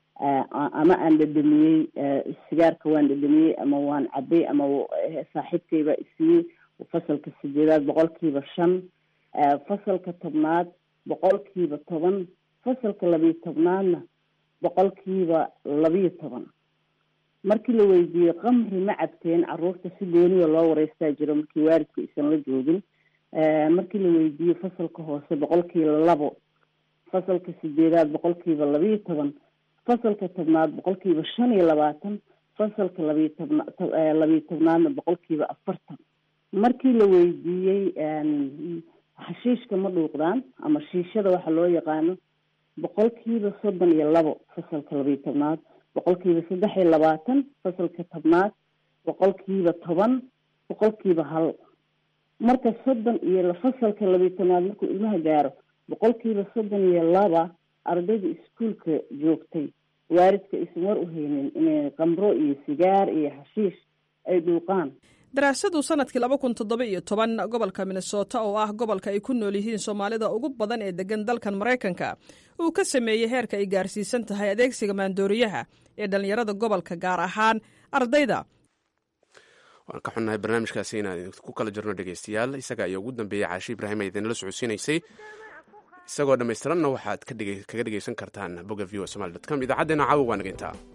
ama aan dhadhamiyey sigaarka waan dhadhamiyey ama waan cabay ama saaxiibkayba isiiyey fasalka sideedaad boqolkiiba shan fasalka tobnaad boqolkiiba toban fasalka labiyo tobnaadna boqolkiiba labiyo toban markii la weydiiyey qamri ma cabteen caruurta si gooniya loo wareystaa jiro markii waalidku isan la joogin markii la weydiiyey fasalka hoose boqolkiiba labo fasalka sideedaad boqolkiiba labiyo toban fasalka tobnaad boqolkiiba shan iyo labaatan fasalka labiyo tobna labiyo tobnaadna boqolkiiba afartan markii la weydiiyey xashiishka ma dhuuqdaan ama shiishada waxa loo yaqaano boqolkiiba soddon iyo labo fasalka labiyo tobnaad boqolkiiba saddex iyo labaatan fasalka tobnaad boqolkiiba toban boqolkiiba hal marka soddon iyo fasalka labiyo tobnaad markuu ilmaha gaaro boqolkiiba soddon iyo laba ardayda iskuolka joogtay waalidka aysan war u haynin inay qamro iyo sigaar iyo xashiish ay dhuuqaan daraasadu sanadkii laba kun toddoba iyo toban gobolka minnesota oo ah gobolka ay ku nool yihiin soomaalida ugu badan ee degan dalkan maraykanka uu ka sameeyey heerka ay gaarsiisan tahay adeegsiga maandooriyaha ee dhallinyarada gobolka gaar ahaan ardayda waan ka xunnahay barnaamijkaasi inaan ku kala jirno dhegeystayaal isaga ayaa ugu dambeeyey caashi ibraahim ee idinla socodsiinaysay isagoo dhammaystiranna waxaad kaga dhegeysan kartaan bogga v o somaali dot com idaacaddeenna caawa waa nageyntaa